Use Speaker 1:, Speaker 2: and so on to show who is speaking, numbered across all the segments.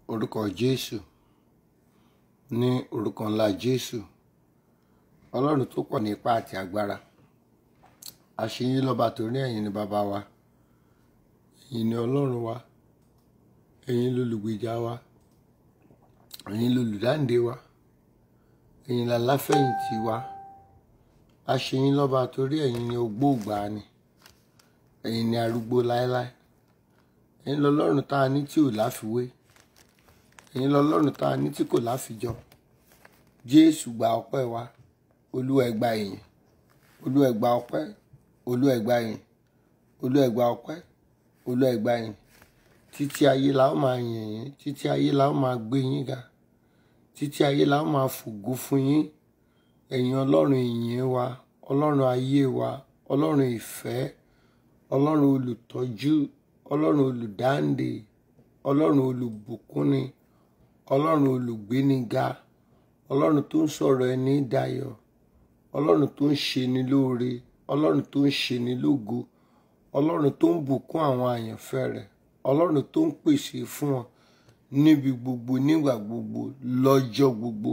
Speaker 1: orúkọ jésù ní orúkọ ńlá jésù ọlọ́run tó pọ̀ ní ipá àti agbára àṣeyín lọ́ba torí ẹ̀yin ni bàbá wa ẹ̀yin ni ọlọ́run wa ẹ̀yin lolùgbèjà wa ẹ̀yin lolùdáǹdè wa ẹ̀yin láláfẹ̀yìntì wa àṣeyín lọ́ba torí ẹ̀yin ni ògbóògbàni ẹ̀yin ni arúgbó láéláé ẹ̀yin lọ́lọ́run tá a ní tí ò láfiwé ẹ̀yin lọ́lọ́run tá a ní tí kò láfijọ jésù gba ọpẹ́ wa olúwa ẹ gba ìyìn olúwa ẹ gba ọpẹ́ olúwa ẹ gba ìyìn olúwa ẹ gba ọpẹ́ olúwa ẹ gba ìyìn títí ayé la ó máa yìn yín títí ayé la ó máa gbé yín ga títí ayé la ó máa fògo fún yín ẹ̀yin ọlọ́run ìyìn wa ọlọ́run ayé wa ọlọ́run ìfẹ́ ọlọ́run olùtọ́jú ọlọ́run olùdáǹdè ọlọ́run olùbùkúnni ọlọ́run olùgbéniga ọlọ́run tó ń sọ̀rọ̀ ẹni dayọ̀ ọlọ́run tó ń ṣe ni lóore ọlọ́run tó ń ṣe ni lógo ọlọ́run tó ń bùkún àwọn àyànfẹ́ rẹ̀ ọlọ́run tó ń pèsè fún wọn níbi gbogbo nígbà gbogbo lọ́jọ́ gbogbo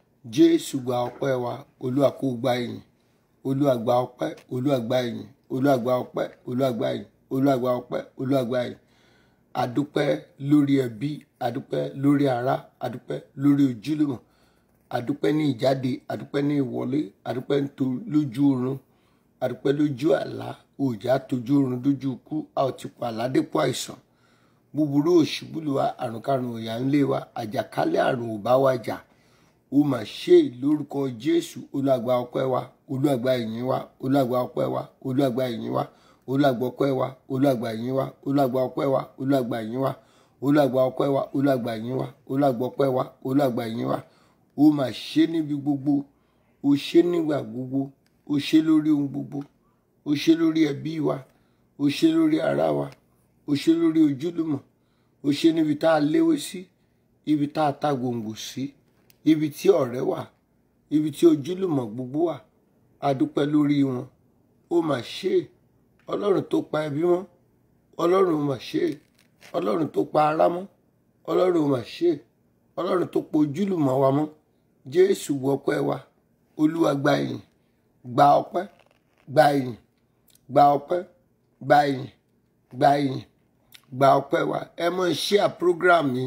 Speaker 1: jésù gba ọpẹ́ wa olúwa kó gba ìyìn olúwa gba ọpẹ́ olúwa gba ìyìn olúwa gba ọpẹ́ olúwa gba ìyìn olúwa gba ọpẹ́ olúwa gba ìyìn adúpẹ́ lórí ẹbí adúpẹ́ lórí ará adúpẹ́ lórí ojúlùmọ̀ adúpẹ́ ní ìjáde adúpẹ́ ní ìwọlé adúpẹ́ lójú oorun adúpẹ́ lójú àlá òjá tójú oorun dójú ikú a ò ti pa àládépọ̀ àìsàn búburú òṣùbùlùwà àrùnkárùn òyà ńlé wa àjàkálẹ̀ àrùn ò bá wa jà ó mà ṣe lórúkọ jésù olùgbà ọpẹ́ wa olùgbà ìyìn wa olùgbà ọpẹ́ wa olùgbà ìyìn wa olùgbà ọpẹ́ wa olùgbà ìyìn wa olùgbà ọpẹ́ wa olùgbà ìyìn wa olùgbà ọpẹ́ wa olùgbà ìyìn wa olùgbà ọpẹ́ wa olùgbà ìyìn wa ó mà ṣe níbi gbogbo ó ṣe nígbà gbogbo ó ṣe lórí ohun gbogbo ó ṣe lórí ẹbí wa ó ṣe lórí ará wa ó ṣe lórí ojúlùmọ̀ ó ṣe níbi tá a léwé sí ibi tá a ta gbòǹgbò sí ibi tí ọ̀rẹ́ wà ibi tí ojúlùmọ̀ gbogbo wà a dúpẹ́ lórí wọn ó mà ṣe ọlọ́run tó pa ẹbí mọ́ ọlọ́run mà ṣe ọlọ́run tó pa ará mọ́ ọlọ́run mà ṣe ọlọ́run tó pa ojúlùmọ̀ wa mọ́ jésù gbọ́pẹ́ wa olúwa gba ìyìn gba ọpẹ́ gba ìyìn gba ọpẹ́ gba ìyìn gba ìyìn gba ọpẹ́ wa ẹ mọ̀ ṣíà program yìí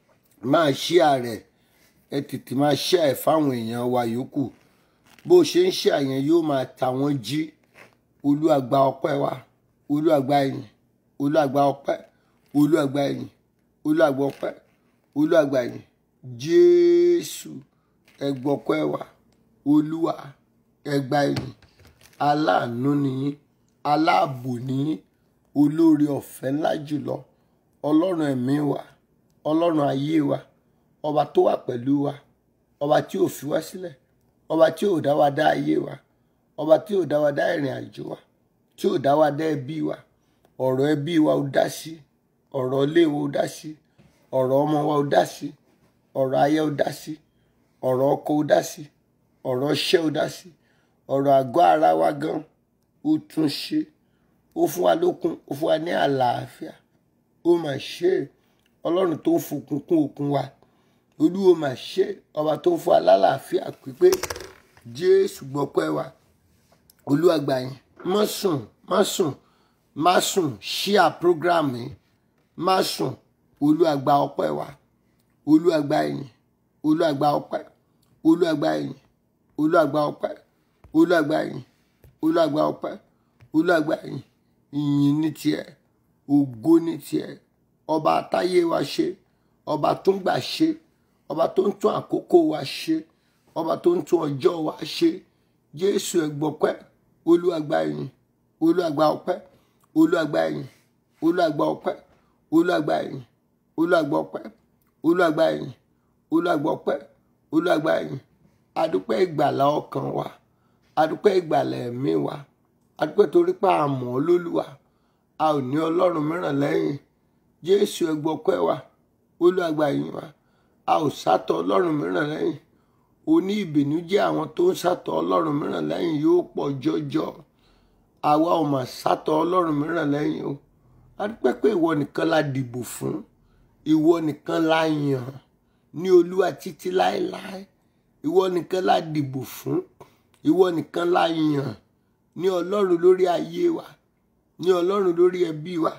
Speaker 1: máa ṣíà rẹ̀ ẹ tètè máa ṣíà ẹ̀ fáwọn èèyàn wa yòókù bó ṣe ń ṣíà yẹn yóò máa ta wọ́n jí olúwa gba ọpẹ́ wa olúwa gba ìyìn olúwa gba ọpẹ́ olúwa gba ìyìn olúwa gba ọpẹ́ olúwa gba ìyìn jésù ẹ gbọpẹ́ wa olúwa ẹ gba ìyìn aláàánú nìyí aláàbò nìyí olóore ọ̀fẹ́ ńlá jùlọ ọlọ́run ẹ̀mí wa ọlọ́run ayé wa ọba tó wà pẹ̀lú wa ọba tí ò fi wá sílẹ̀ ọba tí ò dá wa dá ayé wa ọba tí ò dá wa dá ìrìn àjò wa tí ò dá wa dá ẹbí wa ọ̀rọ̀ ẹbí wa ó dá sí ọ̀rọ̀ ilé wa ó dá sí ọ̀rọ̀ ọmọ wa ó dá sí ọ̀rọ̀ ayé ó dá sí ọ̀rọ̀ ọkọ ó dá sí ọ̀rọ̀ iṣẹ́ ó dá sí ọ̀rọ̀ àgọ́ ara wa gan ó tún ṣe ó fún wa lókun ó fún wa ní àlàáfíà ó mà ṣe ọlọ́run tó ń fòkun kún òkun wa olúwo mà ṣe ọba tó ń fún wa lálàáfíà pípé jésù gbọ́pẹ́ wa olúwa gbà yín má sùn má sùn má sùn ṣíà program yìí má sùn olúwa gba ọpẹ́ wa olúwa gba yín olúwa gba ọpẹ́ olúwa gba yín olúwa gba ọpẹ́ olúwa gba yín olúwa gba ọpẹ́ olúwa gba yín ìyìn ní tiẹ̀ ògo ní tiẹ̀ ọba àtayé wa ṣe ọba tó ń gbà ṣe ọba tó ń tún àkókò wa ṣe ọba tó ń tún ọjọ́ wa ṣe jésù ẹgbọpẹ́ olúwa gba ìyìn olúwa gba ọpẹ́ olúwa gba ìyìn olúwa gba ọpẹ́ olúwa gba ìyìn olúwa gba ọpẹ́ olúwa gba ìyìn olúwa gba ọpẹ́ olúwa gba ìyìn adúpẹ́ ìgbàlà ọkàn wa adúpẹ́ ìgbàlà ẹ̀mí wa adúpẹ́ torí pé a mọ̀ ọ́ lólúwa a ò ní ọlọ́run mìíràn lẹ́yìn jésù ẹgbọ́pẹ́ wa olúwa gba ìyìn wa a ò sátọ̀ ọlọ́run mìíràn lẹ́yìn oní ìbìnújẹ́ àwọn tó ń sátọ̀ ọlọ́run mìíràn lẹ́yìn yóò pọ̀ jọjọ àwa ò mà sátọ̀ ọlọ́run mìíràn lẹ́yìn o adúpẹ́ pé ìwọ nìkan la dìbò fún ìwọ nìkan la yàn ní olúwa títí láéláé ìwọ nìkan la dìbò fún ìwọ nìkan la yàn ní ọlọ́run lórí ayé wa ní ọlọ́run lórí ẹbí wa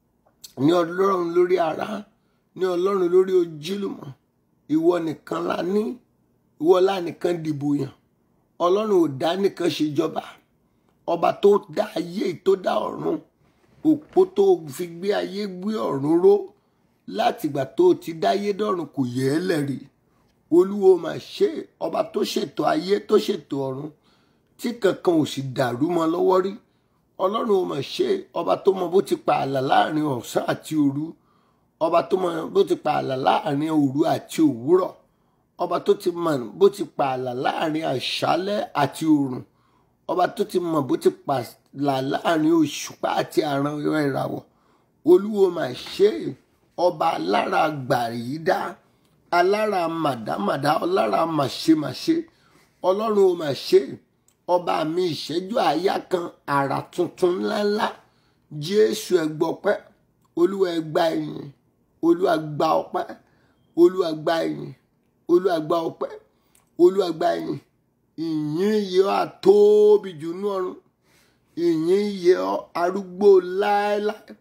Speaker 1: ní ọlọ́run lórí ara ní ọlọ́run lórí ojúlùmọ̀ ìwọ nìkan la ní ìwọ la nìkan dìbò yàn ọlọ́run ò dá nìkan ṣèjọba ọba tó dá ayé tó dá ọ̀run òpó tó fi gbé ayé gbé ọ̀run ró látìgbà tó ti dáyé dọ̀run kò yẹ ẹ́ lẹ́rìí olúwo mà ṣe ọba tó ṣètò ayé tó ṣètò ọ̀run tí kankan ò sì dàrú mọ́ lọ́wọ́ rí ọlọ́run ò mà ṣe ọba tó mọ bó ti pa ààlà láàrin ọ̀sán àti òru ọba tó mọ bó ti pa ààlà láàrin òru àti òwúrọ̀ ọba tó ti mọ bó ti pa ààlà láàrin àṣálẹ́ àti òrùn ọba tó ti mọ bó ti pa ààlà láàrin òṣùpá àti àrùn ìràwọ̀ olúwo mà ṣe ọba alára gbàrídá alára màdámàdá ọlára màṣemáṣe ọlọ́run ò mà ṣe ọba mi ìṣẹ́jú àáyá kan àrà tuntun ńláńlá jésù ẹgbọpẹ́ olúwa ẹgbà ẹ̀yìn olúwa gba ọpẹ́ olúwa gba ẹ̀yìn olúwa gba ọpẹ́ olúwa gba ẹ̀yìn ìyìn yẹ ọ́ àtóbi jù ní ọ̀run ìyìn yẹ ọ́ arúgbó láéláé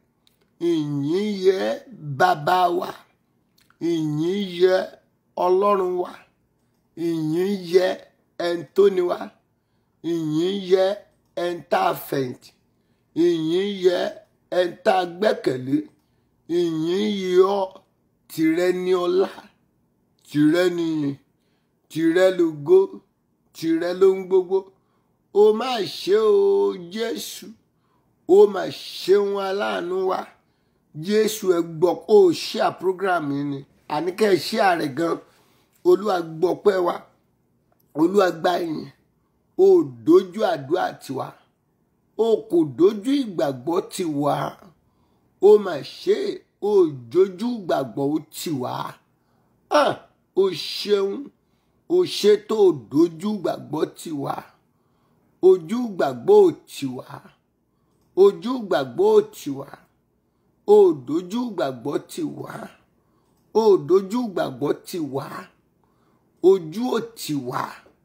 Speaker 1: ìyìn yẹ bàbá wa ìyìn yẹ ọlọ́run wa ìyìn yẹ ẹ̀ńtóni wa ìyìn yẹ ẹ̀ńtà fẹ̀yìntì ìyìn yẹ ẹ̀ńtà gbẹ́kẹ̀lé ìyìn yẹ ọ́ tìrẹ ní ọlá tìrẹ nìyìn tìrẹ lógo tìrẹ ló ń gbogbo ó má ṣe o jésù ó mà ṣeun aláàánú wa jésù ẹ gbọ́ ó ṣíà program yìí ni àníkẹ́ ṣíà rẹ̀ gan olúwa gbọ́pẹ́ wa olúwa gba ìyìn ó dojú àdúrà tiwa ó kò dojú ìgbàgbọ́ tiwa ó mà ṣe ó dojú ìgbàgbọ́ tiwa ah, ó ṣeun ó ṣe tó dojú ìgbàgbọ́ tiwa ojú ìgbàgbọ́ tiwa ojú ìgbàgbọ́ tiwa ó dojú ìgbàgbọ́ tiwa ó dojú ìgbàgbọ́ tiwa ojú ò tiwa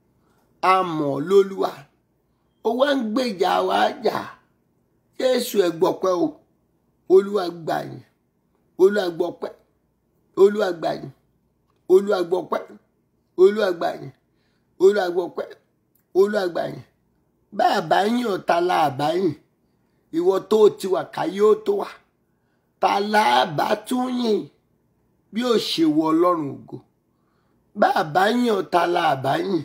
Speaker 1: amọ̀ lólúwa ó wá ń gbèjà wa jà jésù ẹ gbọpẹ́ o olúwa gbà yín olúwa gbọpẹ́ olúwa gbà yín olúwa gbọpẹ́ olúwa gbà yín olúwa gbọpẹ́ olúwa gbà yín bá a bá yín ọ̀tá la àbá yín ìwọ tó ti wà káyé ó tó wà ta la bá tún yìn bí ó ṣe wọ ọlọ́run ògo bá a bá yín ọ̀tá la àbá yín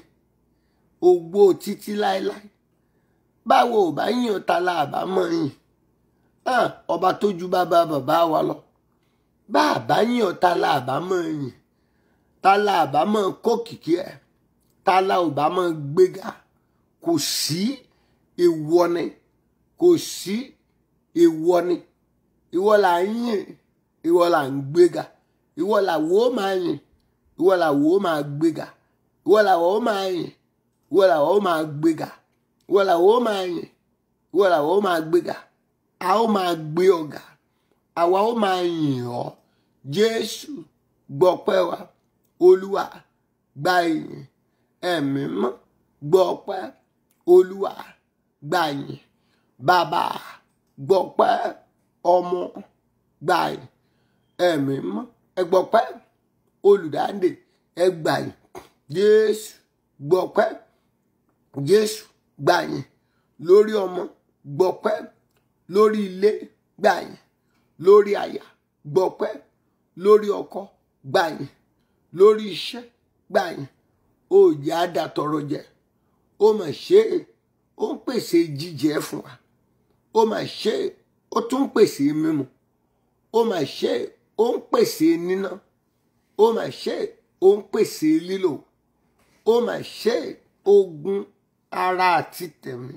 Speaker 1: ògbó títí láéláé báwo ò bá yín ọ̀tá la àbá mọ̀ yìn hàn ọba tó ju bàbá bàbá wa lọ bá a bá yín ọ̀tá la àbá mọ̀ yìn ta la àbá mọ̀ kó kìkì ẹ̀ ta la ò bá mọ̀ gbéga kò sí ìwọ ni kò sí ìwọ ni ìwọ là ń yìn ìwọ là ń gbéga ìwọ là wò ó máa yìn ìwọ là wò ó máa gbéga ìwọ là wò ó máa yìn ìwọ là wò ó máa gbéga ìwọ là wò ó máa yìn ìwọ là wò ó máa gbéga a ó máa gbé ọ̀gá àwa ó máa yìn ọ́ jésù gbọ́pẹ́ wa olúwa gba ìyìn ẹ̀mí mọ́ gbọ́pẹ́ olúwa gba ìyìn bàbá gbọ́pẹ́ ọmọ gba ìyìn ẹ̀mí mọ́ ẹgbọ́pẹ́ olùdáǹdè ẹgbà yìí jésù gbọ́pẹ́ jésù gbà yìí lórí ọmọ gbọ́pẹ́ lórí ilé gbà yìí lórí aya gbọ́pẹ́ lórí ọkọ gbà yìí lórí iṣẹ́ gbà yìí òòjì àdàtọrọ jẹ ó mà ṣe é ó ń pèsè jíjẹ fún wa ó mà ṣe é ó tún ń pèsè mímu ó mà ṣe é ó ń pèsè níná ó mà ṣe é ó ń pèsè lílò ó mà ṣe é ogun ara àti tẹ̀mí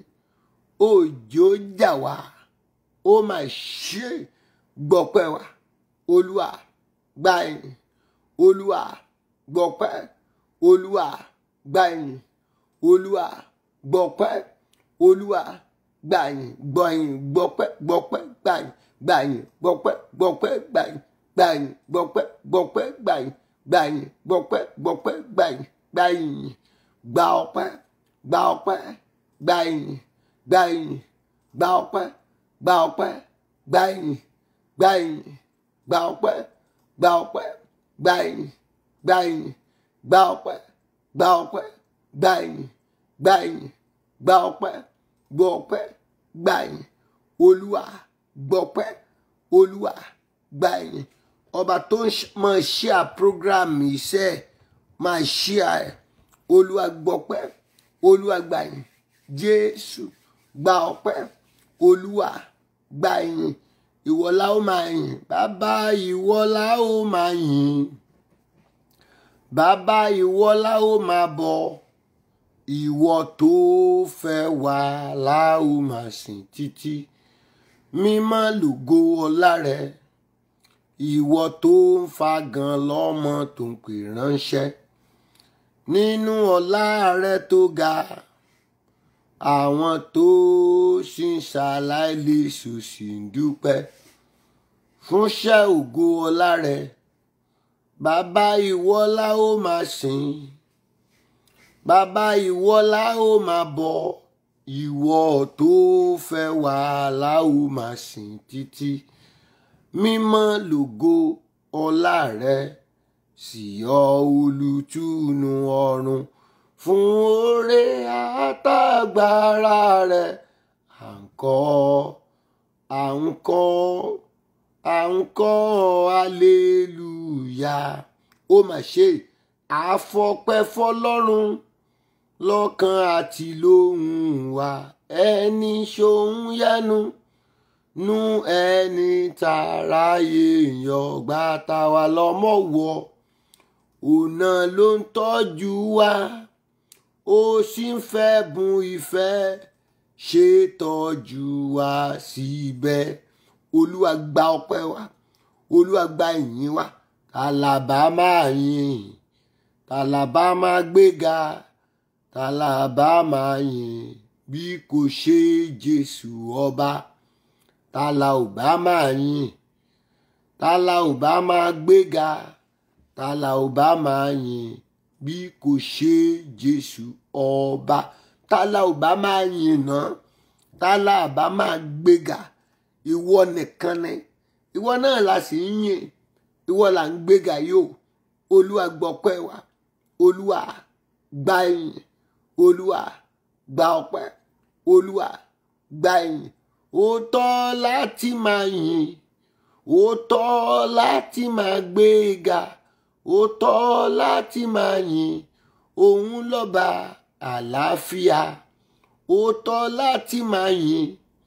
Speaker 1: òjò jà wá ó mà ṣe é gbọ́pẹ́ wa olúwa gba ẹ̀yìn olúwa gbọ́pẹ́ olúwa gba ẹ̀yìn olúwa gbọ́pẹ́ olúwa gbà yín gbọ́ yín gbọ́pẹ́ gbọ́pẹ́ gbà yín gbà yín gbọ́pẹ́ gbọ́pẹ́ gbà yín gbàyìn gbọpẹ́ gbọpẹ́ gbàyìn gbàyìn gbọpẹ́ gbọpẹ́ gbàyìn gbàyìn gba ọpẹ́ gba ọpẹ́ gbàyìn gbàyìn gba ọpẹ́ gba ọpẹ́ gbàyìn gbàyìn gba ọpẹ́ gba ọpẹ́ gbàyìn gbàyìn gba ọpẹ́ gba ọpẹ́ gbàyìn gbàyìn gba ọpẹ́ gbọ ọpẹ́ gbàyìn olúwa gbọpẹ́ olúwa gbàyìn ọba tó ń máa ṣíà program iṣẹ́ máa ṣíà ẹ̀ olúwa gbọpẹ́ olúwa gbàyìn jésù gba ọpẹ́ olúwa gbàyìn ìwọ la ó máa yìn bàbá ìwọ la ó máa yìn bàbá ìwọ la ó máa bọ ìwọ tó fẹ́ wá la ó máa sìn títí mímọ́ lògo ọlá rẹ ìwọ tó ń fagàn lọ́mọ tó ń pè ránṣẹ́ nínú ọlá rẹ tó ga àwọn tó ṣì ń ṣàlàyé ṣòṣì ń dúpẹ́ fúnṣẹ́ ògo ọlá rẹ bàbá ìwọ la ó máa sìn bàbá ìwọ la ó máa bọ ìwọ tó fẹ́ wá la ó máa sìn títí mímọ́ lògo ọlá rẹ sì yọ olùtùnú ọ̀run fún oore àtàgbára rẹ à ń kọ́ à ń kọ́ à ń kọ́ aleluya ó mà ṣe àfọpẹ́ fọ́lọ́run lọ́kàn àti lóhùn wa ẹni ṣòun yẹnu nu ẹni tàráyé yọgbà táwa lọ́mọ wọ ọ̀nà ló ń tọ́jú wa ó sì ń fẹ́ bùn ìfẹ́ ṣe tọ́jú wa síbẹ̀ olúwa gba ọpẹ́ wa olúwa gba ìyìn wa tàlàbà máa yìn tàlàbà máa gbéga tàlàbà máa yìn bí kò ṣe jésù ọba tàlà ò bá máa yìn tàlà ò bá máa gbéga tàlà ò bá máa yìn bí kò ṣe jésù ọba tàlà ò bá máa yìn náà tàlà ò bá máa gbéga ìwọ nìkan ni ìwọ náà la sì ń yìn ìwọ là ń gbéga yóò olúwa gbọpẹ́ wa olúwa gba ìyìn olúwa gba ọpẹ́ olúwa gba ìyìn ó tọ́ láti máa yìn ó tọ́ láti máa gbéga ó tọ́ láti máa yìn òun lọ́ba àlàáfíà ó tọ́ láti máa yìn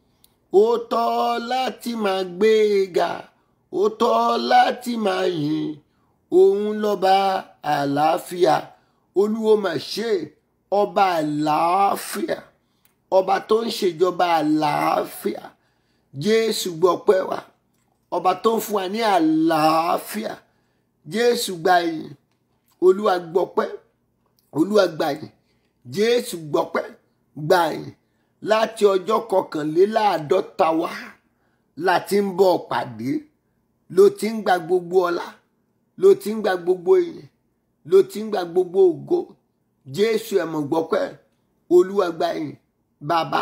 Speaker 1: ó tọ́ láti máa gbéga ó tọ́ láti máa yìn òun lọ́ba àlàáfíà olúwo mà ṣe ọba àlàáfíà ọba tó ń ṣèjọba àlàáfíà jésù gbọpẹ́ wa ọba tó ń fún wa ní àlàáfíà jésù gba ìyìn olúwa gbọpẹ́ olúwa gba ìyìn jésù gbọpẹ́ gba ìyìn láti ọjọ́ kọkànléláàádọ́ta wá láti ń bọ̀ pàdé ló ti ń gba gbogbo ọlá ló ti ń gba gbogbo ìyìn ló ti ń gba gbogbo ògo jésù ẹ̀mọ̀ gbọpẹ́ olúwa gba ìyìn bàbá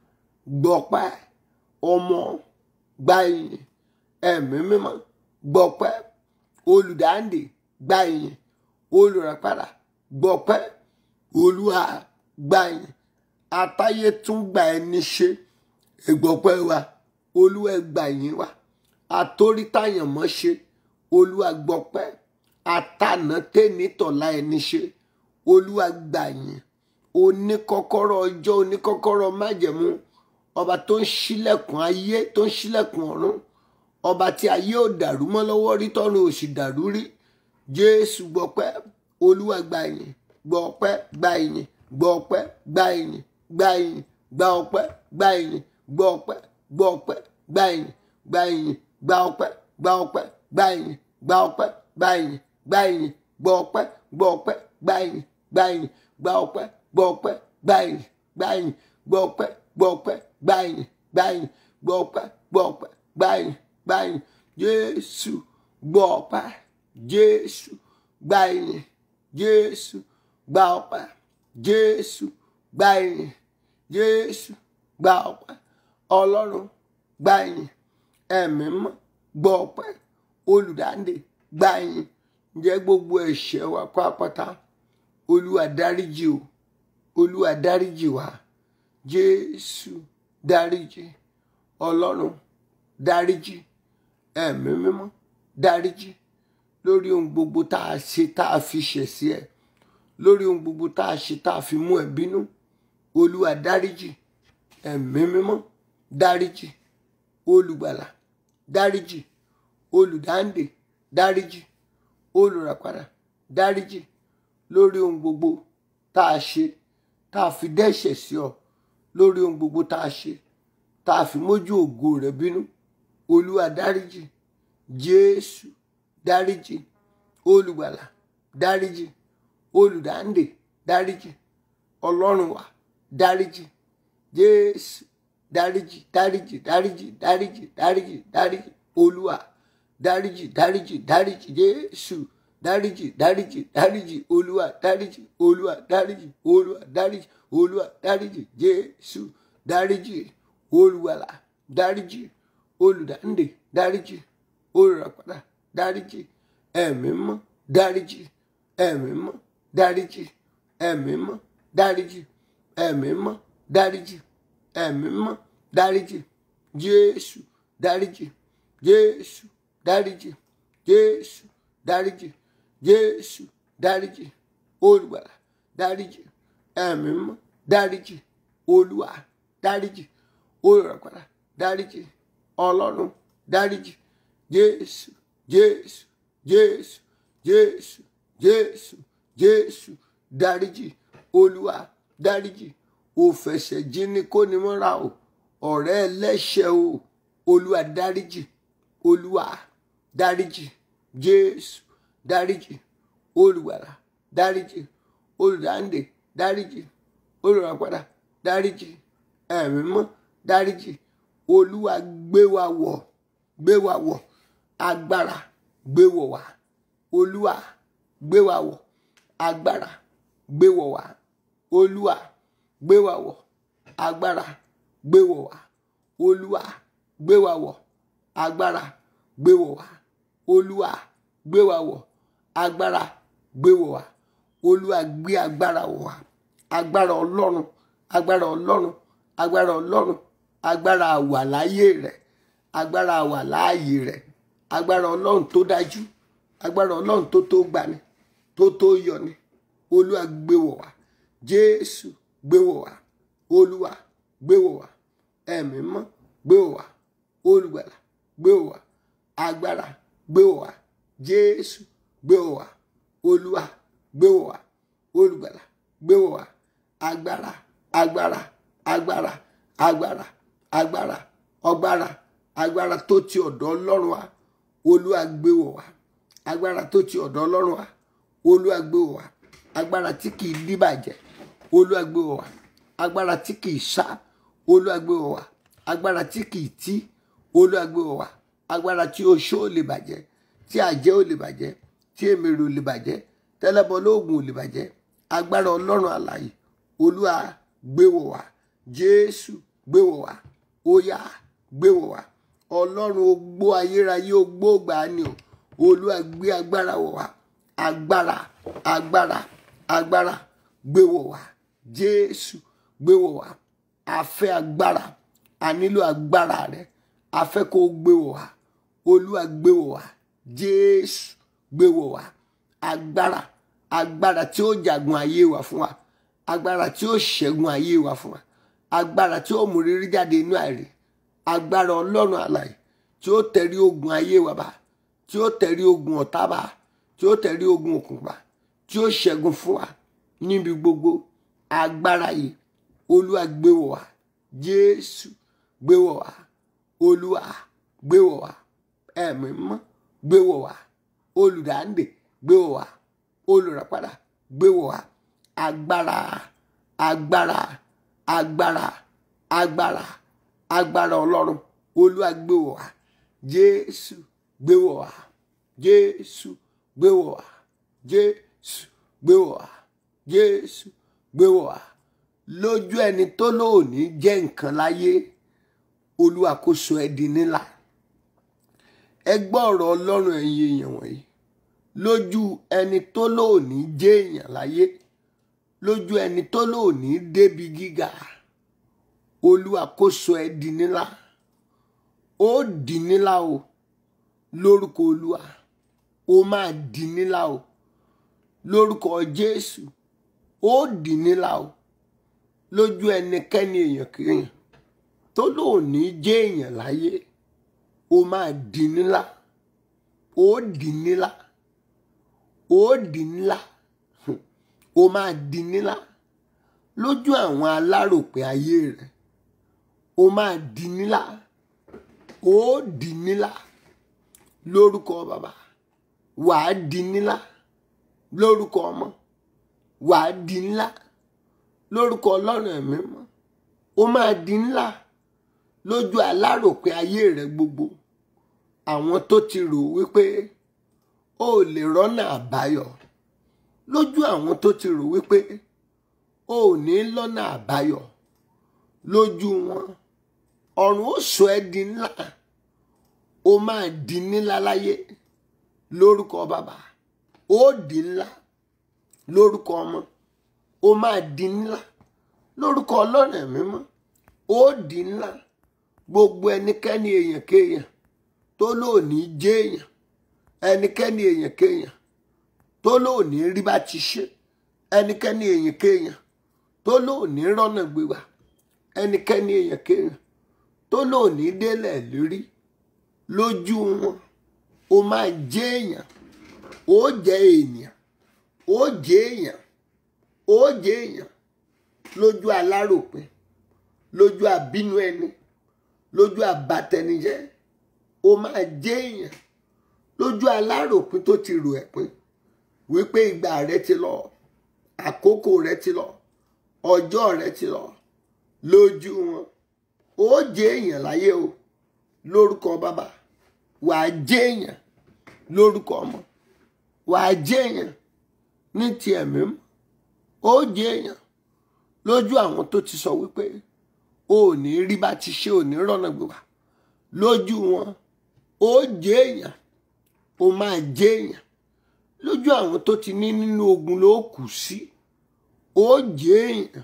Speaker 1: gbọpẹ́ ọmọ gba ìyìn ẹ̀mí mímọ́ gbọpẹ́ olùdáǹdè gba ìyìn olùràpadà gbọpẹ́ olúwa gba ìyìn atáyé tún gbà ẹni ṣe ìgbọpẹ́ wa olúwa gba ìyìn wa àtórítàyàn mọ́ ṣe olúwa gbọpẹ́ àtànà tẹ́nitọ̀lá ẹni ṣe olúwa gba ìyìn oníkọ́kọ́rọ́ ọjọ́ oníkọ́kọ́rọ́ májẹ̀mú ọba tó ń ṣílẹ̀kùn ayé tó ń ṣílẹ̀kùn ọ̀run ọba tí ayé ò dàrú mọ́ lọ́wọ́ rí tọ́run ò sì dàrú rí jésù gbọpẹ́ olúwa gba ìyìn gbọpẹ́ gba ìyìn gbọpẹ́ gba ìyìn gba ìyìn gba ọpẹ́ gba ìyìn gbọpẹ́ gbọpẹ́ gba ìyìn gba ìyìn gba ọpẹ́ gba ọpẹ́ gba ìyìn gba ọpẹ́ gba ìyìn gba ìyìn gbọpẹ́ gbọpẹ́ gba ìyìn gba ìyìn gba ọpẹ́ gbọpẹ́ gba ìyìn gba ìyìn gbọpẹ́ gbọpẹ́ gba ìyìn gba ìyìn gbọpẹ́ gbọpẹ́ gba ìyìn gba ìyìn jésù gbọ́ ọpẹ́ jésù gba ìyìn jésù gba ọpẹ́ jésù gba ìyìn jésù gba ọpẹ́ ọlọ́run gba ìyìn ẹ̀mí mọ́ gbọ́ ọpẹ́ olùdáǹdè gba ìyìn ǹjẹ́ gbogbo ẹ̀ṣẹ̀ wa pátápátá olúwa dáríjì o olúwa dáríjì wa jésù dáríjì ọlọ́run dáríjì ẹ̀mí mímọ́ dáríjì lórí ohun gbogbo tá a ṣe tá a fi ṣẹ̀ sí ẹ lórí ohun gbogbo tá a ṣe tá a fi mú ẹ bínú olúwa dáríjì ẹ̀mí mímọ́ dáríjì olùgbàlà dáríjì olùdáǹdè dáríjì olùràpadà dáríjì lórí ohun gbogbo tá a ṣe tá a fi dẹ́ṣẹ̀ sí ọ lórí ohun gbogbo tá a ṣe tá a fi mójú ògo rẹ bínú olúwa dáríjì jésù dáríjì olùgbàlà dáríjì olùdáǹdè dáríjì ọlọ́run wa dáríjì jésù dáríjì dáríjì dáríjì dáríjì dáríjì dáríjì olúwa dáríjì dáríjì dáríjì jésù dáríjì dáríjì dáríjì olúwa dáríjì olúwa dáríjì olúwa dáríjì olúwa dáríjì jésù dáríjì olùwàlà dáríjì olùdáǹdè dáríjì olùràpadà dáríjì ẹ̀mí mọ́ dáríjì ẹ̀mí mọ́ dáríjì ẹ̀mí mọ́ dáríjì ẹ̀mí mọ́ dáríjì ẹ̀mí mọ́ dáríjì jésù dáríjì jésù dáríjì jésù dáríjì jésù dáríjì olùgbàlà dáríjì ẹ̀mí mọ́ dáríjì olúwa dáríjì olùràpadà dáríjì ọlọ́run dáríjì jésù jésù jésù jésù jésù jésù dáríjì olúwa dáríjì òfẹsẹ̀ jíní kó ni mọ́ra o ọ̀rẹ́ ẹlẹ́ṣẹ̀ o olúwa dáríjì olúwa dáríjì jésù dáríjì olùgbàlà dáríjì olùdáǹdè dáríjì olùràpadà dáríjì ẹ̀mí mọ́ dáríjì olúwa gbé wa wọ̀ gbé wa wọ̀ agbára gbé wọ̀ wá olúwa gbé wa wọ̀ agbára gbé wọ̀ wá olúwa gbé wa wọ̀ agbára gbé wọ̀ wá olúwa gbé wa wọ̀ agbára gbé wọ̀ wá olúwa gbé wa wọ̀ agbára gbé wọ̀ wá olúwa gbé agbára wọ̀ wá agbára ọlọ́run agbára ọlọ́run agbára ọlọ́run agbára àwà láyé rẹ̀ agbára àwà láàyè rẹ̀ agbára ọlọ́run tó dájú agbára ọlọ́run tó tó gbani tó tó yọni olúwa gbé wọ̀ wá jésù gbé wọ̀ wá olúwa gbé wọ̀ wá ẹ̀mí mọ́ gbé wọ̀ wá olùgbàlà gbé wọ̀ wá agbára gbé wọ̀ wá jésù gbé wọ̀ wá olúwa gbé wọ̀ wá olùgbàlà gbé wọ̀ wá agbára agbára agbára agbára agbára ọgbára agbára tó ti ọ̀dọ̀ ọlọ́run wá olúwa gbé wọ̀ wá agbára tó ti ọ̀dọ̀ ọlọ́run wá olúwa gbé wọ̀ wá agbára tí kì í díbàjẹ́ olúwa gbé wọ̀ wá agbára tí kì í sá olúwa gbé wọ̀ wá agbára tí kì í tí olúwa gbé wọ̀ wá agbára tí oṣó ò lè bàjẹ́ tí àjẹ́ ò lè bàjẹ́ tí èmèrè ò lè bàjẹ́ tẹ́lẹ̀bọ lóògùn ò lè bàjẹ́ agbára ọlọ́run àlàyé olúwa gbé wọ̀ wá jésù gbé wọ̀ wá óyá gbé wọ̀ wá ọlọ́run ogbó ayérayé ogbó gbàánì o olúwa gbé agbára wọ̀ wá agbára agbára agbára gbé wọ̀ wá jésù gbé wọ̀ wá a fẹ́ agbára a nílò agbára rẹ a fẹ́ kó o gbé wọ̀ wá olúwa gbé wọ̀ wá jésù gbé wọ̀ wá agbára agbára tí ó jagun ayé wa fún wa agbára tí ó ṣẹ́gun ayé wa fún wa agbára tí ó mú rírí jáde inú àìrí agbára ọlọ́run àlàyé tí ó tẹ̀rí ogun ayé wa bá tí ó tẹ̀rí ogun ọ̀tá bá tí ó tẹ̀rí ogun òkùnkùn bá tí ó ṣẹ́gun fún wa níbi gbogbo agbára yìí olúwa gbé wọ̀ wá jésù gbé wọ̀ wá olúwa gbé wọ̀ wá ẹ̀mí mọ́ gbé wọ̀ wá olùdáǹdè gbé wọ̀ wá olùràpadà gbé wọ̀ wá agbára agbára agbára agbára agbára ọlọ́run olúwa gbé wọ̀ wá jésù gbé wọ̀ wá jésù gbé wọ̀ wá jésù gbé wọ̀ wá jésù gbé wọ̀ wá lójú ẹni tó lóòní jẹ́ nǹkan láyé olúwa kó sọ ẹ́ di nílà ẹ gbọ́ ọ̀rọ̀ ọlọ́run ẹ̀yin èèyàn wọ̀nyí lójú ẹni tó lóòní jẹ́ èèyàn láyé lójú ẹni tó lóòní débi gíga olúwa kó sọ ẹ́ di nílà ó di nílà o lórúkọ olúwa ó máa di nílà o lórúkọ jésù ó di nílà o lójú ẹnikẹ́ni èèyàn kéèyàn tó lóòní jẹ́ èèyàn láyé ó máa di nílà ó di nílà ó di nílà ó máa di nílà lójú àwọn aláròpé ayé rẹ ó máa di nílà ó di nílà lórúkọ bàbá wàá di nílà lórúkọ ọmọ wàá di ńlá lórúkọ ọlọ́run ẹ̀mí mọ́ ó máa di ńlá lójú aláròpé ayé rẹ gbogbo àwọn tó ti rò wípé ó lè rọ́nà àbáyọ lójú àwọn tó ti rò wípé ó ní lọ́nà àbáyọ lójú wọn ọ̀run ó sọ ẹ́ di ńlá ó máa di ńlá láyé lórúkọ bàbá ó di ńlá lórúkọ ọmọ ó máa di ńlá lórúkọ ọlọ́run ẹ̀mí mọ́ ó di ńlá gbogbo ẹnikẹ́ni èèyàn kéèyàn tó lóòní jẹ́ èèyàn ẹnikẹ́ni èèyàn kéèyàn tó lóòní rí bá ti ṣe ẹnikẹ́ni èèyàn kéèyàn tó lóòní rọ́nà gbégbà ẹnikẹ́ni èèyàn kéèyàn tó lóòní délẹ̀ lórí lójú wọn ó máa jẹ́ èèyàn ó jẹ́ èèyàn ó jẹ́ èèyàn ó jẹ́ èèyàn lójú aláròpin lójú àbínú ẹni lójú àbátẹnijẹ́ ó máa jẹ́ èèyàn lójú aláròpin tó ti rò ẹ̀pin wípé ìgbà rẹ ti lọ àkókò rẹ ti lọ ọjọ́ rẹ ti lọ lójú wọn ó jẹ́ èèyàn láyé o lórúkọ bàbá wàá jẹ́ èèyàn lórúkọ ọmọ wàá jẹ́ èèyàn ní ti ẹ̀mí mọ́ ó jẹ́ èèyàn lójú àwọn tó ti sọ wípé o ò ní rí bá ti ṣe ò ní rọ́nà gbégbá lójú wọn ó jẹ́ èèyàn ó máa jẹ́ èèyàn lójú àwọn tó ti ní nínú ogun ló kù sí ó jẹ́ èèyàn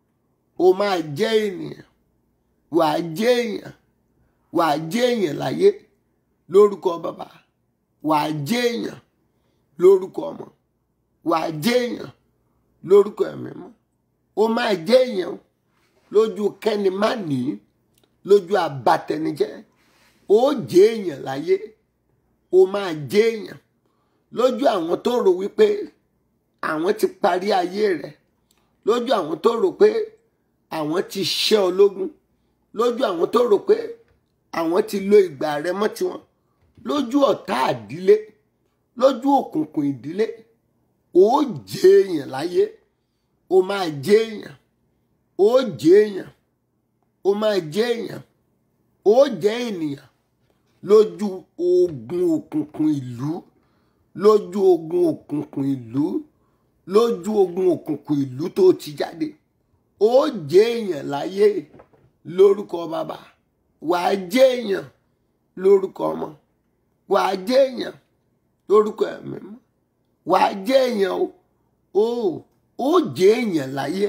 Speaker 1: ó máa jẹ́ ènìyàn wàá jẹ́ èèyàn wàá jẹ́ èèyàn láyé lórúkọ bàbá wàá jẹ́ èèyàn lórúkọ ọmọ wàá jẹ́ èèyàn lórúkọ ẹ̀mí mọ́ ó máa jẹ́ èèyàn lójú kẹ́ni má ní lójú abatẹnijẹ́ ó jẹ́ èèyàn láyé ó máa jẹ́ èèyàn lójú àwọn tó rò wípé àwọn ti parí ayé rẹ̀ lójú àwọn tó rò pé àwọn ti ṣẹ́ ológun lójú àwọn tó rò pé àwọn ti lo ìgbà rẹ̀ mọ́ tiwọn lójú ọ̀tá àdílé lójú òkùnkùn ìdílé ó jẹ́ èèyàn láyé ó máa jẹ́ èèyàn ó jẹ́ èèyàn ó máa jẹ́ èèyàn ó jẹ́ ènìyàn lójú ogun òkùnkùn ìlú lójú ogun òkùnkùn ìlú lójú ogun òkùnkùn ìlú tó ti jáde ó jẹ́ èèyàn láyé lórúkọ bàbá wàá jẹ́ èèyàn lórúkọ ọmọ wàá jẹ́ èèyàn lórúkọ ẹ̀mí mọ́ wàá jẹ́ èèyàn o ó ó jẹ́ èèyàn láyé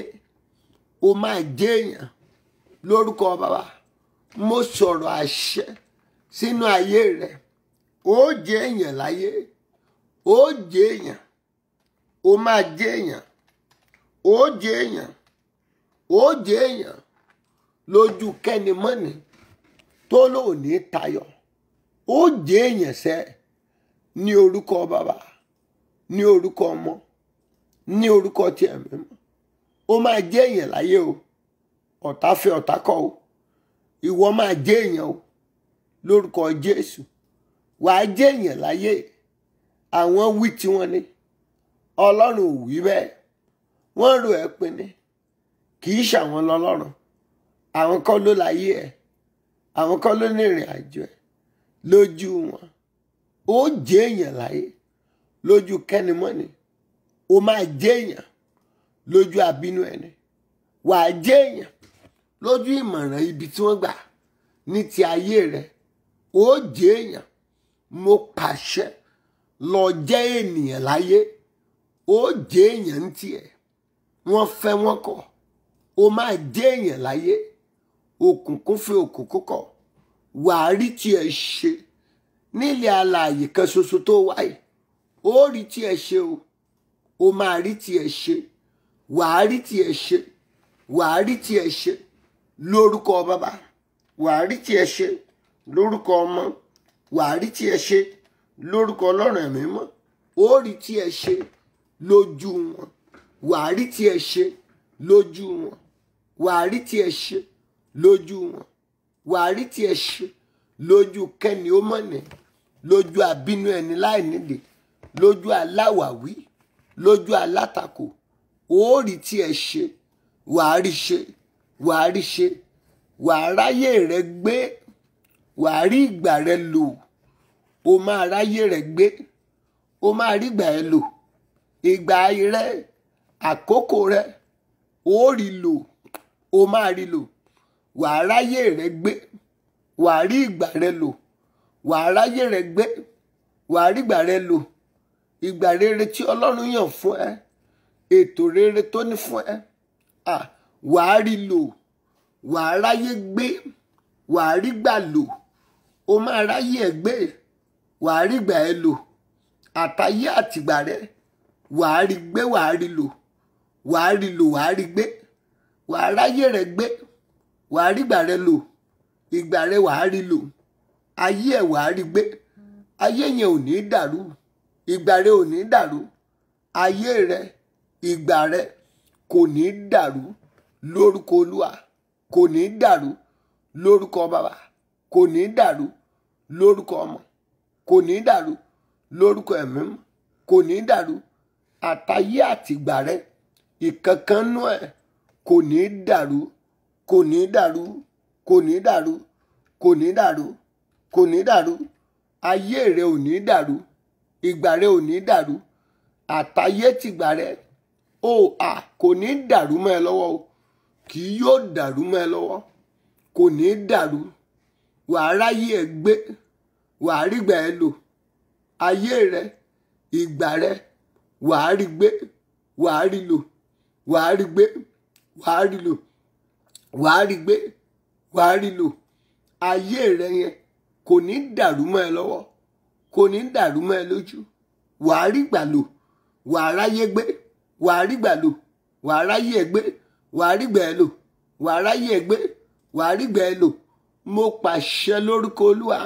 Speaker 1: ó máa jẹ́ èèyàn lórúkọ bàbá mo sọ̀rọ̀ àṣẹ sínú ayé rẹ ó jẹ́ èèyàn láyé ó jẹ́ èèyàn ó máa jẹ́ èèyàn ó jẹ́ èèyàn ó jẹ́ èèyàn lójú kẹ́ni mọ́ni tó lóòní tayọ ó jẹ́ èèyàn sẹ́ ní orúkọ bàbá ní orúkọ ọmọ ní orúkọ tí ẹ̀mí mọ́ ó máa jẹ́ èèyàn láyé o ọ̀tá fẹ́ ọ̀tá kọ̀ o ìwọ máa jẹ́ èèyàn o lórúkọ Jésù wàá jẹ́ èèyàn láyé àwọn wí tiwọn ni Ọlọ́run ò wí bẹ́ẹ̀ wọ́n rò ẹ́ pin ni kì í ṣàwọn lọ́lọ́run àwọn kọ́ ló láyé ẹ̀ àwọn kọ́ ló ní ìrìn àjò ẹ̀ lójú wọn ó jẹ́ èèyàn láyé lójú kẹ́nimọ́ni ó máa jẹ́ èèyàn lójú àbínú ẹni wà á jẹ́ èèyàn lójú ìmọ̀ràn ibi tí wọ́n gbà ní ti ayé rẹ ó jẹ́ èèyàn mo pàṣẹ lọ jẹ́ ènìyàn láyé ó jẹ́ èèyàn ń tiẹ̀ wọ́n fẹ́ wọ́n kọ̀ ó máa jẹ́ èèyàn láyé òkùnkùn fẹ́ òkùnkùn kọ̀ wàá rí tiẹ̀ ṣe nílẹ̀ alààyè kan ṣoṣo tó wáyé ó rí tiẹ̀ ṣe o ó máa rí tiẹ̀ ṣe wàá rí tiẹ̀ ṣe wàá rí tiẹ̀ ṣe lórúkọ bàbá wàá rí tiẹ̀ ṣe lórúkọ ọmọ wàá rí tiẹ̀ ṣe lórúkọ ọlọ́run ẹ̀mí mọ́ ó rí tiẹ̀ ṣe lójú wọn wàá rí tiẹ̀ ṣe lójú wọn wàá rí tiẹ̀ ṣe lójú wọn wàá rí tiẹ̀ ṣe lójú kẹ́ni ó mọ̀nà lójú àbínú ẹni láì nídìí lójú aláwàwí lójú alátakò ó rí tiẹ̀ ṣe wàá rí ṣe wàá rí ṣe wàá ráyè rẹ gbé wàá rí ìgbà rẹ lò ó máa ráyè rẹ gbé ó máa rí ìgbà rẹ lò ìgbà rẹ àkókò rẹ ó rí lò ó máa rí lò wàá ráyè rẹ gbé wàá rí ìgbà rẹ lò wàá ráyè rẹ gbé wàá rí ìgbà rẹ lò ìgbà rere tí ọlọ́run yàn fún ẹ ètò rere tó ní fún ẹ à wàá rí lò wàá ráyè gbé wàá rí gbà lò ó máa ráyè ẹ gbé wàá rí gbà ẹ lò àtayé àtìgbà rẹ wàá rí gbé wàá rí lò wàá rí lò wàá rí gbé wàá ráyè rẹ gbé wàá rí gbà rẹ lò ìgbà rẹ wàá rí lò ayé ẹ wàá rí gbé ayé yẹn ò ní dàrú ìgbà rẹ ò ní dàrú ayé rẹ ìgbà rẹ kò ní dàrú lórúkọ olúwa kò ní dàrú lórúkọ bàbá kò ní dàrú lórúkọ ọmọ kò ní dàrú lórúkọ ẹ̀mí mọ́ kò ní dàrú àtayé àtìgbà rẹ ìkankanú ẹ kò ní dàrú kò ní dàrú kò ní dàrú kò ní dàrú kò ní dàrú ayé rẹ ò ní dàrú ìgbà rẹ ò ní dàrú àtayé tìgbà rẹ ó à kò ní dàrú mọ́ ẹ lọ́wọ́ o kì í yóò dàrú mọ́ ẹ lọ́wọ́ kò ní dàrú wàá ráyè ẹ gbé wàá rígbà ẹ lò ayé rẹ ìgbà rẹ wàá rí gbé wàá rí lò wàá rí gbé wàá rí lò wàá rí gbé wàá rí lò ayé rẹ yẹn kò ní dàrú mọ́ ẹ lọ́wọ́ kò ní dàrú mọ́ ẹ lójú wàá rí gbà lò wàá ráyé gbé wàá rí gbà lò wàá ráyé ẹ gbé wàá rí gbà ẹ lò wàá ráyé ẹ gbé wàá rí gbà ẹ lò mo pàṣẹ lórúkọ olúwa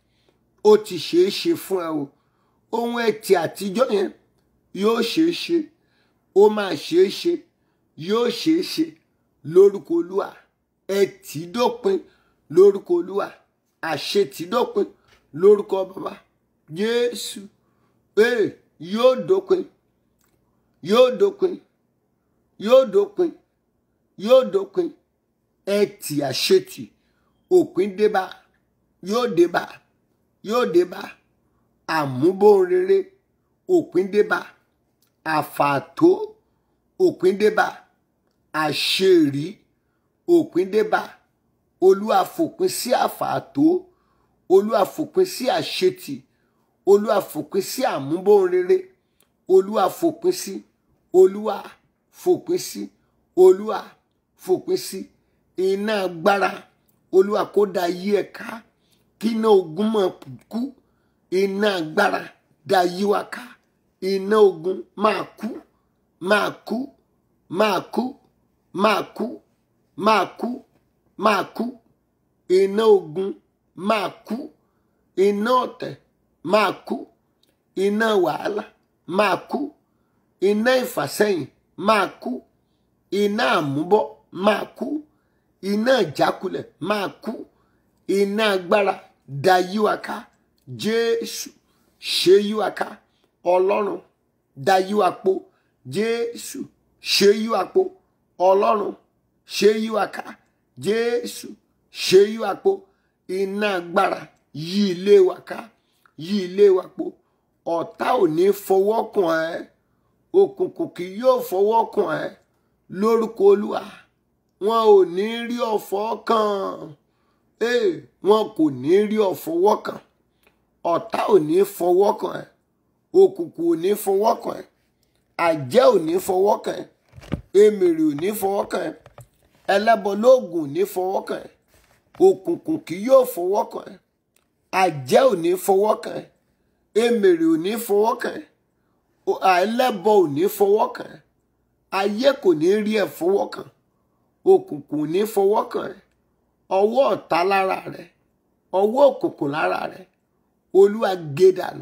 Speaker 1: ó ti ṣeé ṣe fún ẹ o ohun ẹtì àtijọ́ yẹn yóò ṣeé ṣe ó máa ṣeé ṣe yóò ṣeé ṣe lórúkọ olúwa ẹtì dópin lórúkọ olúwa àṣetì dópin lórúkọ bàbá jésù ee yóò dópin yóò dópin yóò dópin yóò dópin ẹtì àṣetì òpin débá yóò débá yóò débá àmúbóhùnrere òpin débá àfàtó òpin débá àṣerí òpin débá olúwa fòpin sí àfàtó olúwa fòpin sí àṣetì olúwa fòpin sí àmúbóhùnrere olúwa fòpin sí olúwa fòpin sí olúwa fòpin sí iná agbára olúwa kó da yí ẹ ká kí iná ogun máa kú iná agbára da yí wa ká iná ogun máa kú máa kú máa kú máa kú máa kú máa kú iná ogun máa kú iná ọ̀tẹ̀ máa kú iná wàhálà máa kú iná ìfàsẹ́yìn máa kú iná àmúbọ́ máa kú iná ìjákulẹ̀ máa kú iná agbára da yíwa ká jésù ṣe yíwa ká ọlọ́run da yíwa po jésù ṣe yíwa po ọlọ́run ṣe yíwa ká jésù ṣe yíwa po iná agbára yí ilé wa ká yí ilé wa po ọ̀tá ò ní fọwọ́ kàn ẹ́ òkùnkùn kì yóò fọwọ́ kàn ẹ́ lórúkọ olúwa wọn ò ní rí ọ̀fọ̀ kàn ee wọn kò ní rí ọ̀fọwọ́ kàn ọ̀tá ò ní fọwọ́ kàn ẹ́ òkùnkùn ò ní fọwọ́ kàn ẹ́ àjẹ́ ò ní fọwọ́ kàn ẹ́ èmèrè ò ní fọwọ́ kàn ẹ́ ẹlẹ́bọ lóògùn ò ní fọwọ́ kàn ẹ́ òkùnkùn kì yóò fọwọ́ kàn ẹ́ àjẹ́ ò ní fọwọ́ kàn ẹ́ èmèrè ò ní fọwọ́ kàn ẹ́ ẹlẹ́bọ ò ní fọwọ́ kàn ẹ́ ayé kò ní rí ẹ̀ fọwọ́ kàn òkùnkùn ò ní fọwọ́ kàn ẹ́ ọwọ́ ọ̀tá lára rẹ ọwọ́ òkùnkùn lára rẹ olúwa gé dànù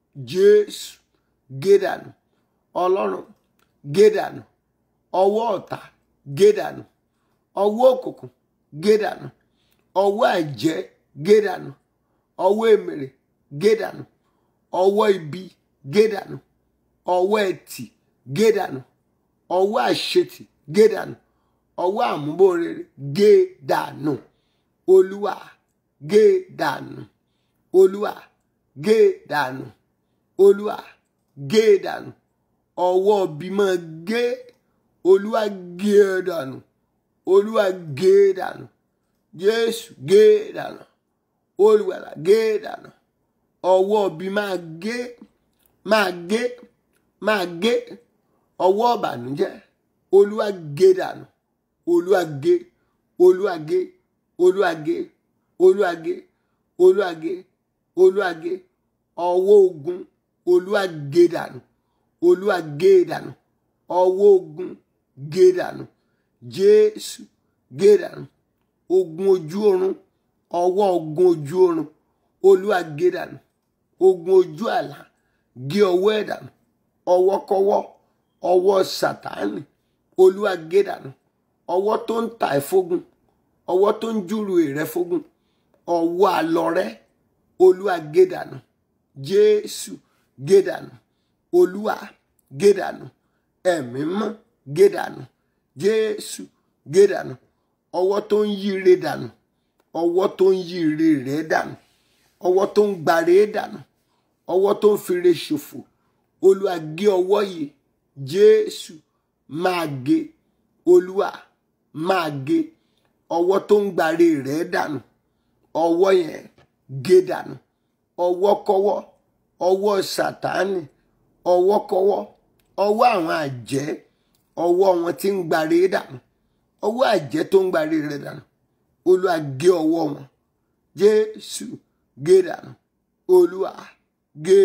Speaker 1: jésù gé dànù ọlọ́run gé dànù ọwọ́ ọ̀tá gé dànù ọwọ́ òkùnkùn gé dànù ọwọ́ àjẹ́ gé dànù ọwọ́ èmèrè gé dànù ọwọ́ ibi gé dànù ọwọ́ ẹtì gé dànù ọwọ́ àṣetì gé dànù ọwọ́ àmúbòrere gé dànù olúwa gé dànù olúwa gé dànù olúwa gé dànù ọwọ́ bímọ gé olúwa gé dànù olúwa gé dànù jésù gé dànù olùwàlà gé dànù ọwọ́ bí máa gé máa gé máa gé ọwọ́ ọ̀bànújẹ́ olúwa gé dànù olúwa gé olúwa gé olúwa gé olúwa gé olúwa gé olúwa gé ọwọ́ ogun olúwa gé dànù olúwa gé dànù ọwọ́ ogun gé dànù jésù gé dànù ogun ojú oorun ọwọ́ ogun ojú oorun olúwa gé dànù ogun ojú àlá gé ọwọ́ ẹ̀ dànù ọwọ́kọ́wọ́ ọwọ́ sàtáànì olúwa gé dànù ọwọ́ tó ń ta ẹ̀ fógun ọwọ́ tó ń júrù rẹ̀ fógun ọwọ́ àlọ́rẹ́ olúwa gé dànù jésù gé dànù olúwa gé dànù ẹ̀mí mọ́ gé dànù jésù gé dànù ọwọ́ tó ń yí ire dànù ọwọ́ tó ń yí ire rẹ̀ dànù ọwọ́ tó ń gbàre dànù ọwọ́ tó ń fire ṣòfò olúwa gé ọwọ́ yìí jésù máa gé olúwa máa gé ọwọ́ tó ń gbàre rẹ̀ dànù ọwọ́ yẹn gé dànù ọwọ́kọ́wọ́ ọwọ́ sàtánì ọwọ́kọ́wọ́ ọwọ́ àwọn àjẹ́ ọwọ́ wọn tí ń gbàre dànù ọwọ́ àjẹ́ tó ń gbàre rẹ̀ dànù olúwa gé ọwọ́ wọn jésù gé dànù olúwa gé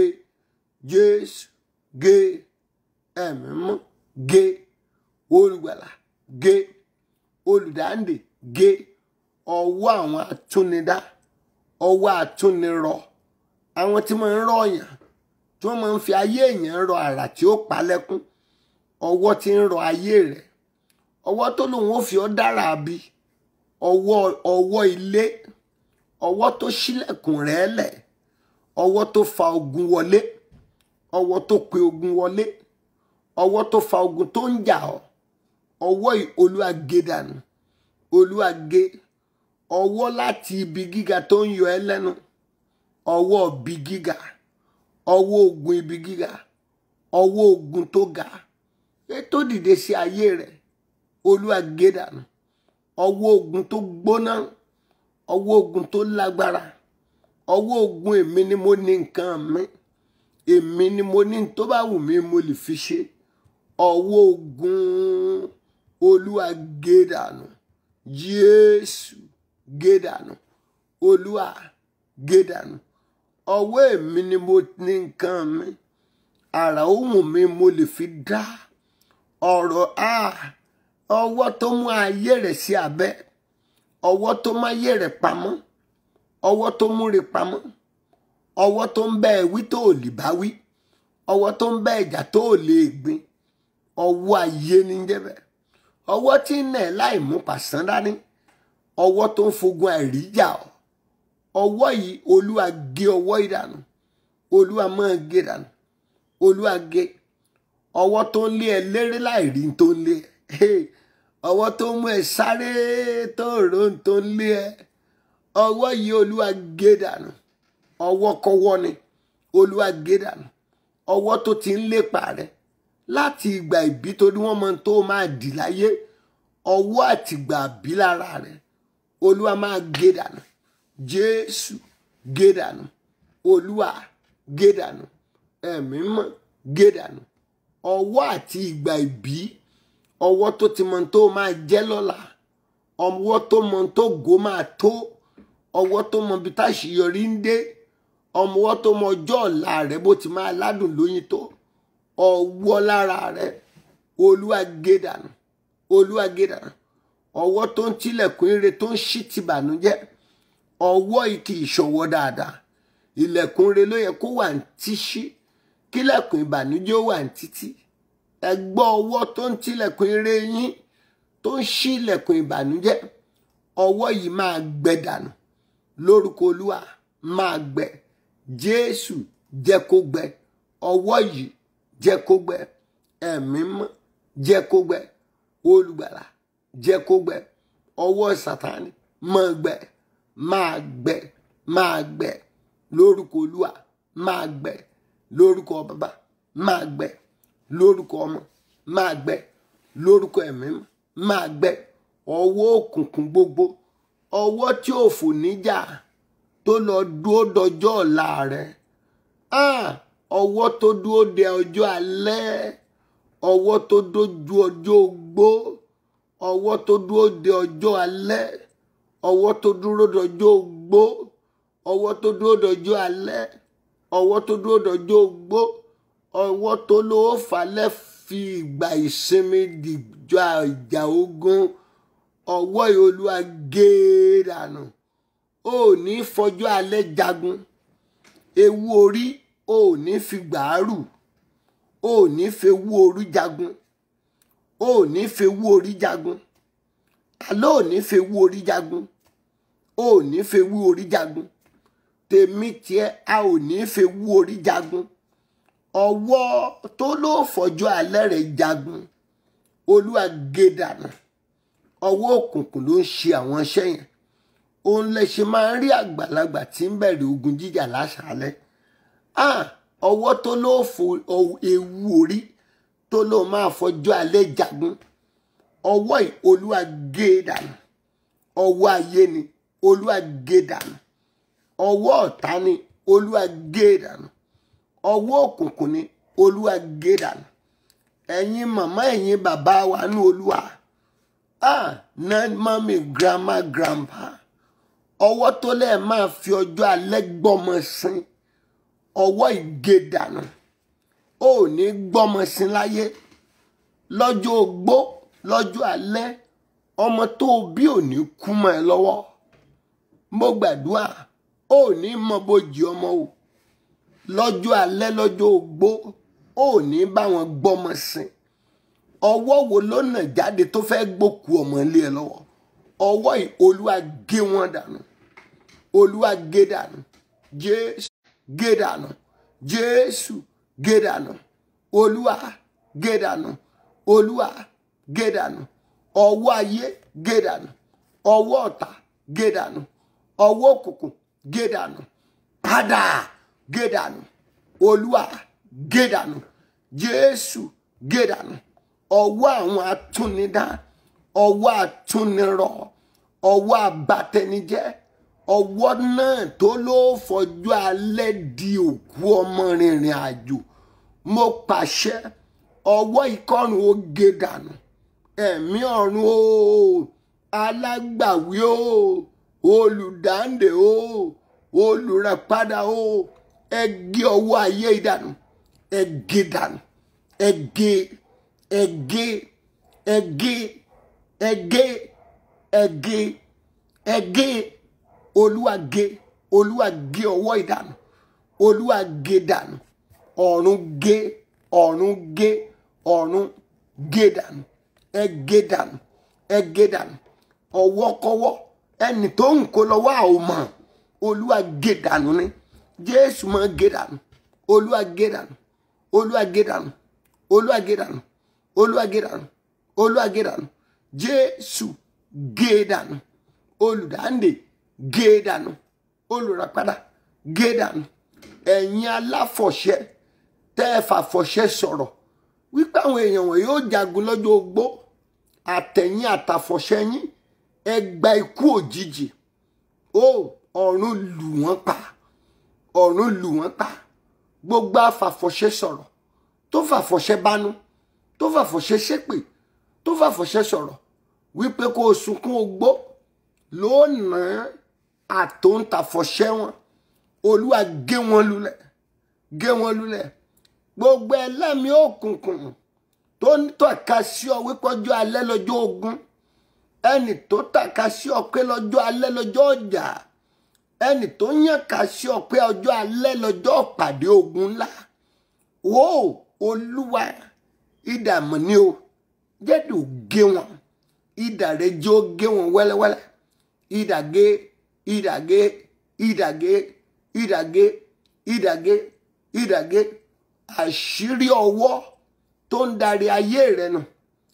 Speaker 1: jésù gé ẹ̀mí mọ́ gé olùgbàlà gé olùdáǹdè gé ọwọ́ àwọn atúnidá ọwọ́ atúnirọ àwọn tí wọ́n ń rọ ọ̀yàn tí wọ́n máa ń fi ayé èèyàn rọ àrà tí ó pa lẹ́kún ọwọ́ tí ń rọ ayé rẹ̀ ọwọ́ tó lòun ó fi ọ́ dára bí ọwọ́ ọwọ́ ilé ọwọ́ tó ṣílẹ̀kùn rẹ̀ lẹ̀ ọwọ́ tó fa ogun wọlé ọwọ́ tó pe ogun wọlé ọwọ́ tó fa ogun tó ń jà ọ́ ọwọ́ yìí olúwa gé dànù olúwa gé ọwọ́ láti ibi gíga tó ń yọ ẹ́ lẹ́nu ọwọ́ ibi gíga ọwọ́ ogun ibi gíga ọwọ́ ogun tó ga ètò dìde sí ayé rẹ̀ olúwa gé dànù ọwọ́ ogun tó gbóná ọwọ́ ogun tó lágbára ọwọ́ ogun èmi ni mo ní nǹkan mi èmi ni mo ní tó bá wù mí mo lè fi ṣe ọwọ́ ogun olúwa gé dànù jésù gé dànù olúwa gé dànù ọwọ́ èmi ni mo ní nǹkan mi àrà ohùn mi mo lè fi dá ọ̀rọ̀ a ọwọ́ tó mú ayé rẹ̀ sí abẹ́ ọwọ́ tó mú ayé rẹ̀ pamọ́ ọwọ́ tó múre pamọ́ ọwọ́ tó ń bá ẹ wí tó ò lè bá wí ọwọ́ tó ń bá ẹjà tó ò lè gbin ọwọ́ ayé ní jẹ́bẹ̀ ọwọ́ tí ń nà ẹ́ láì mú pàṣán dání ọwọ́ tó ń fogun àìríjà ọ́ ọwọ́ yìí olúwa gé ọwọ́ yìí dànù olúwa máa gé dànù olúwa gé ọwọ́ tó ń lé ẹ léré láì rí tó ń lé ẹ ọwọ́ tó mú ẹ sáré tó rò tó ń lé ẹ ọwọ́ yìí olúwa gé dànù ọwọ́ kọ́wọ́ ni olúwa gé dànù ọwọ́ tó ti ń lépa rẹ láti ìgbà ìbí torí wọ́n mọ tó máa dì láyé ọwọ́ àtìgbà bí lára rẹ olúwa máa gé dànù jésù gé dànù olúwa gé dànù ẹ̀mí mọ́ gé dànù ọwọ́ àti ìgbà ìbí ọwọ́ tó ti mọ tó máa jẹ́ lọ́la ọwọ́ tó mọ tó gò máa tó ọwọ́ tó mọ bí táṣìyọrí ń dé ọmọwọ́ tó mọ ọjọ́ ọ̀la rẹ bó ti máa ládùn lóyún tó ọwọ́ lára rẹ olúwa gé dànù olúwa gé dànù ọwọ́ tó ń tilẹ̀kùn ire tó ń ṣí ti bànújẹ́ ọwọ́ ìkì ìṣọwọ́ dáadáa ilẹ̀kùn ire ló yẹ kó wà ní tíṣí kílẹ̀kùn ìbànújẹ́ ó wà ní títí ẹ gbọ́ ọwọ́ tó ń tilẹ̀kùn ire yín tó ń ṣí ilẹ̀kùn ìbànújẹ́ ọwọ́ yìí máa gbẹ dànù lórúkọ olúwa máa gbẹ jésù jẹ́ kó gbẹ ọwọ́ yìí jẹ́ kó gbẹ ẹ̀mí mọ́ jẹ́ kó gbẹ olùgbàlà jẹ́ kó gbẹ ọwọ́ sátánì máa gbẹ máa gbẹ máa gbẹ lórúkọ olúwa máa gbẹ lórúkọ bàbá máa gbẹ lórúkọ ọmọ máa gbẹ lórúkọ ẹ̀mí mọ́ máa gbẹ ọwọ́ òkùnkùn gbogbo ọwọ́ tí ò fò níjà tó lọ dúró dọjọ́ ọ̀la rẹ̀ ọwọ́ tó dúró de ọjọ́ alẹ́ ọwọ́ tó dójú ọjọ́ ogbó ọwọ́ tó dúró de ọjọ́ alẹ́ ọwọ́ tó dúró dọjọ́ ogbó ọwọ́ tó dúró dọjọ́ alẹ́ ọwọ́ tó dúró dọjọ́ ogbó ọwọ́ tó lówó falẹ̀ fi ìgbà ìsinmi dìjọ ìjà ogun ọwọ́ ìolúwa gé dànù ó ní fọjọ́ alẹ́ jagun ewu orí ó ní fi gbàárù ó ní fewu orí jagun ó ní fewu orí jagun àlọ́ ò ní fewu orí jagun ó ní fewu orí jagun tèmi tiẹ̀ a ò ní fewu orí jagun ọwọ́ tó ló fọjọ́ alẹ́ rẹ̀ jagun olúwa gé dànù ọwọ́ òkùnkùn ló ń ṣe àwọn iṣẹ́ yẹn òun lè ṣe máa ń rí àgbàlagbà tí ń bẹ̀rẹ̀ ogun jíjà láṣálẹ́ ọwọ́ tó ló fo ewu orí tó ló máa fọjọ́ alẹ́ jagun ọwọ́ yìí olúwa gé dànù ọwọ́ ayé ni olúwa gé dànù ọwọ́ ọ̀tá ni olúwa gé dànù ọwọ́ òkùnkùn ni olúwa gé dànù ẹ̀yin màmá ẹ̀yin bàbá wa ní olúwa ah na mami grandma grandpa ọwọ́ tó lẹ́ẹ̀ máa fi ọjọ́ alẹ́ gbọ́mọ sin ọwọ́ ìgé dànù ó ní gbọ́mọ sin láyé lọ́jọ́ ogbó lọ́jọ́ alẹ́ ọmọ tó o bí ò ní kú mọ́ ẹ lọ́wọ́ mo gbàdúrà ó ní mọ bójì ọmọ o lọ́jọ́ alẹ́ lọ́jọ́ ogbó ó ní bá wọn gbọ́mọ sin ọwọ́ wo ló nà jáde tó fẹ́ gbókù ọmọ ilé ẹ lọ́wọ́ ọwọ́ yìí olúwa gé wọn dànù olúwa gé dànù jésù gé dànù jésù gé dànù olúwa gé dànù olúwa gé dànù ọwọ́ ayé gé dànù ọwọ́ ọ̀tá gé dànù ọwọ́ òkùnkùn gé dànù padà gé dànù olúwa gé dànù jésù gé dànù ọwọ́ àwọn atúnidá ọwọ́ atúnirọ̀ ọwọ́ abatẹnijẹ́ ọwọ́ náà tó ló fọjọ́ alẹ́ di òkú ọmọ rìnrìn àjò mo pàṣẹ ọwọ́ ìkọrùn ó gé dànù ẹ̀mí ọ̀run o alágbàwí o olùdáǹdè o olùràpadà o ẹ gé ọwọ́ ayé ìdànù ẹ gé dànù ẹ gé ẹ gé ẹ gé ẹ gé ẹ gé ẹ gé olúwa gé olúwa gé ọwọ́ ìdànù olúwa gé dànù ọ̀run gé ọ̀run gé ọ̀run gé dànù ẹ gé dànù ẹ gé dànù ọwọ́kọ́wọ́ ẹnì tó ń kó lọ́wọ́ àwọn mọ̀ olúwa gé dànù ni jésù máa gé dànù olúwa gé dànù olúwa gé dànù olúwa gé dànù olúwa gé dànù olúwa gé dànù jésù gé dànù olùdáǹdè gé dànù olùràpadà gé dànù ẹ̀yin aláfọ̀ṣẹ tẹ́ ẹ fàfọ̀ṣẹ sọ̀rọ̀ wípé àwọn èèyàn wọ̀nyí yóò jagun lọ́jọ́ ogbó àtẹ̀yìn àtàfọ̀ṣẹ yín ẹ gba ikú òjijì ó ọ̀run lù wọ́n pa ọ̀run lù wọ́n pa gbogbo àfàfọ̀ṣẹ sọ̀rọ̀ tó fàfọ̀ṣẹ bánú tó fàfọ̀ṣẹ ṣépè tó fàfọ̀ṣẹ sọ̀rọ̀ wípé kó o sunkún ogbó lónàá àtòǹtàfọ̀ṣẹ wọn olúwa gé wọn lulẹ̀ gé wọn lulẹ̀ gbogbo ẹlẹ́mìí òkùnkùn tó ń tọ́ka sí ọ wípé ọjọ́ alẹ́ lọ́jọ́ ogun ẹnì tó tàka sí ọ pé lọ́jọ́ alẹ́ lọ́jọ́ ọjà ẹnì tó yàn ká sí ọ pé ọjọ́ alẹ́ lọ́jọ́ pàdé ogun ńlá wò ó olúwa ìdààmú ni o jẹ́dù gé wọn ìdà rẹ jẹ́ ó gé wọn wẹ́lẹ́wẹ́lẹ́ ìdà gé ìdà gé ìdà gé ìdà gé ìdà gé ìdà gé àṣírí ọwọ́ tó ń darí ayé rẹ nù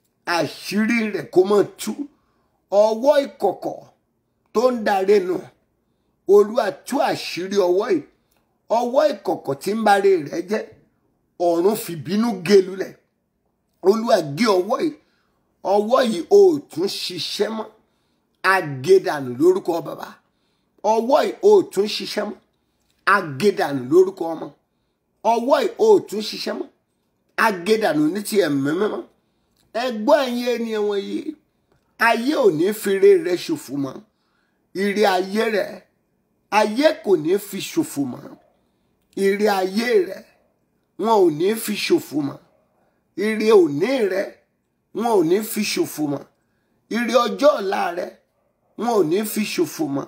Speaker 1: àṣírí rẹ kó mọ̀ tú ọwọ́ ìkọ̀kọ̀ tó ń darí nù olúwa tú àṣírí ọwọ́ yìí ọwọ́ ìkọ̀kọ̀ tí ń bari rẹ jẹ́ ọ̀run fìbínú gé lulẹ̀ olúwa gé ọwọ́ yìí ọwọ́ yìí ò tún ṣiṣẹ́ mọ́ agédànù lórúkọ bàbá ọwọ́ yìí ò tún ṣiṣẹ́ mọ́ agédànù lórúkọ ọmọ ọwọ́ yìí ò tún ṣiṣẹ́ mọ́ agédànù ní ti ẹ̀mí mímọ́ ẹgbọ́ ẹ̀yin ènìyàn wọ̀nyí ayé ò ní fire rẹ ṣòfò mọ́ ire ayé rẹ ayé kò ní fi ṣòfò mọ́ ire ayé rẹ wọn ò ní fi ṣòfò mọ́ ire òní rẹ wọn ò ní fi ṣòfò mọ́ ire ọjọ́ ọ̀la rẹ wọn ò ní fi ṣòfò mọ́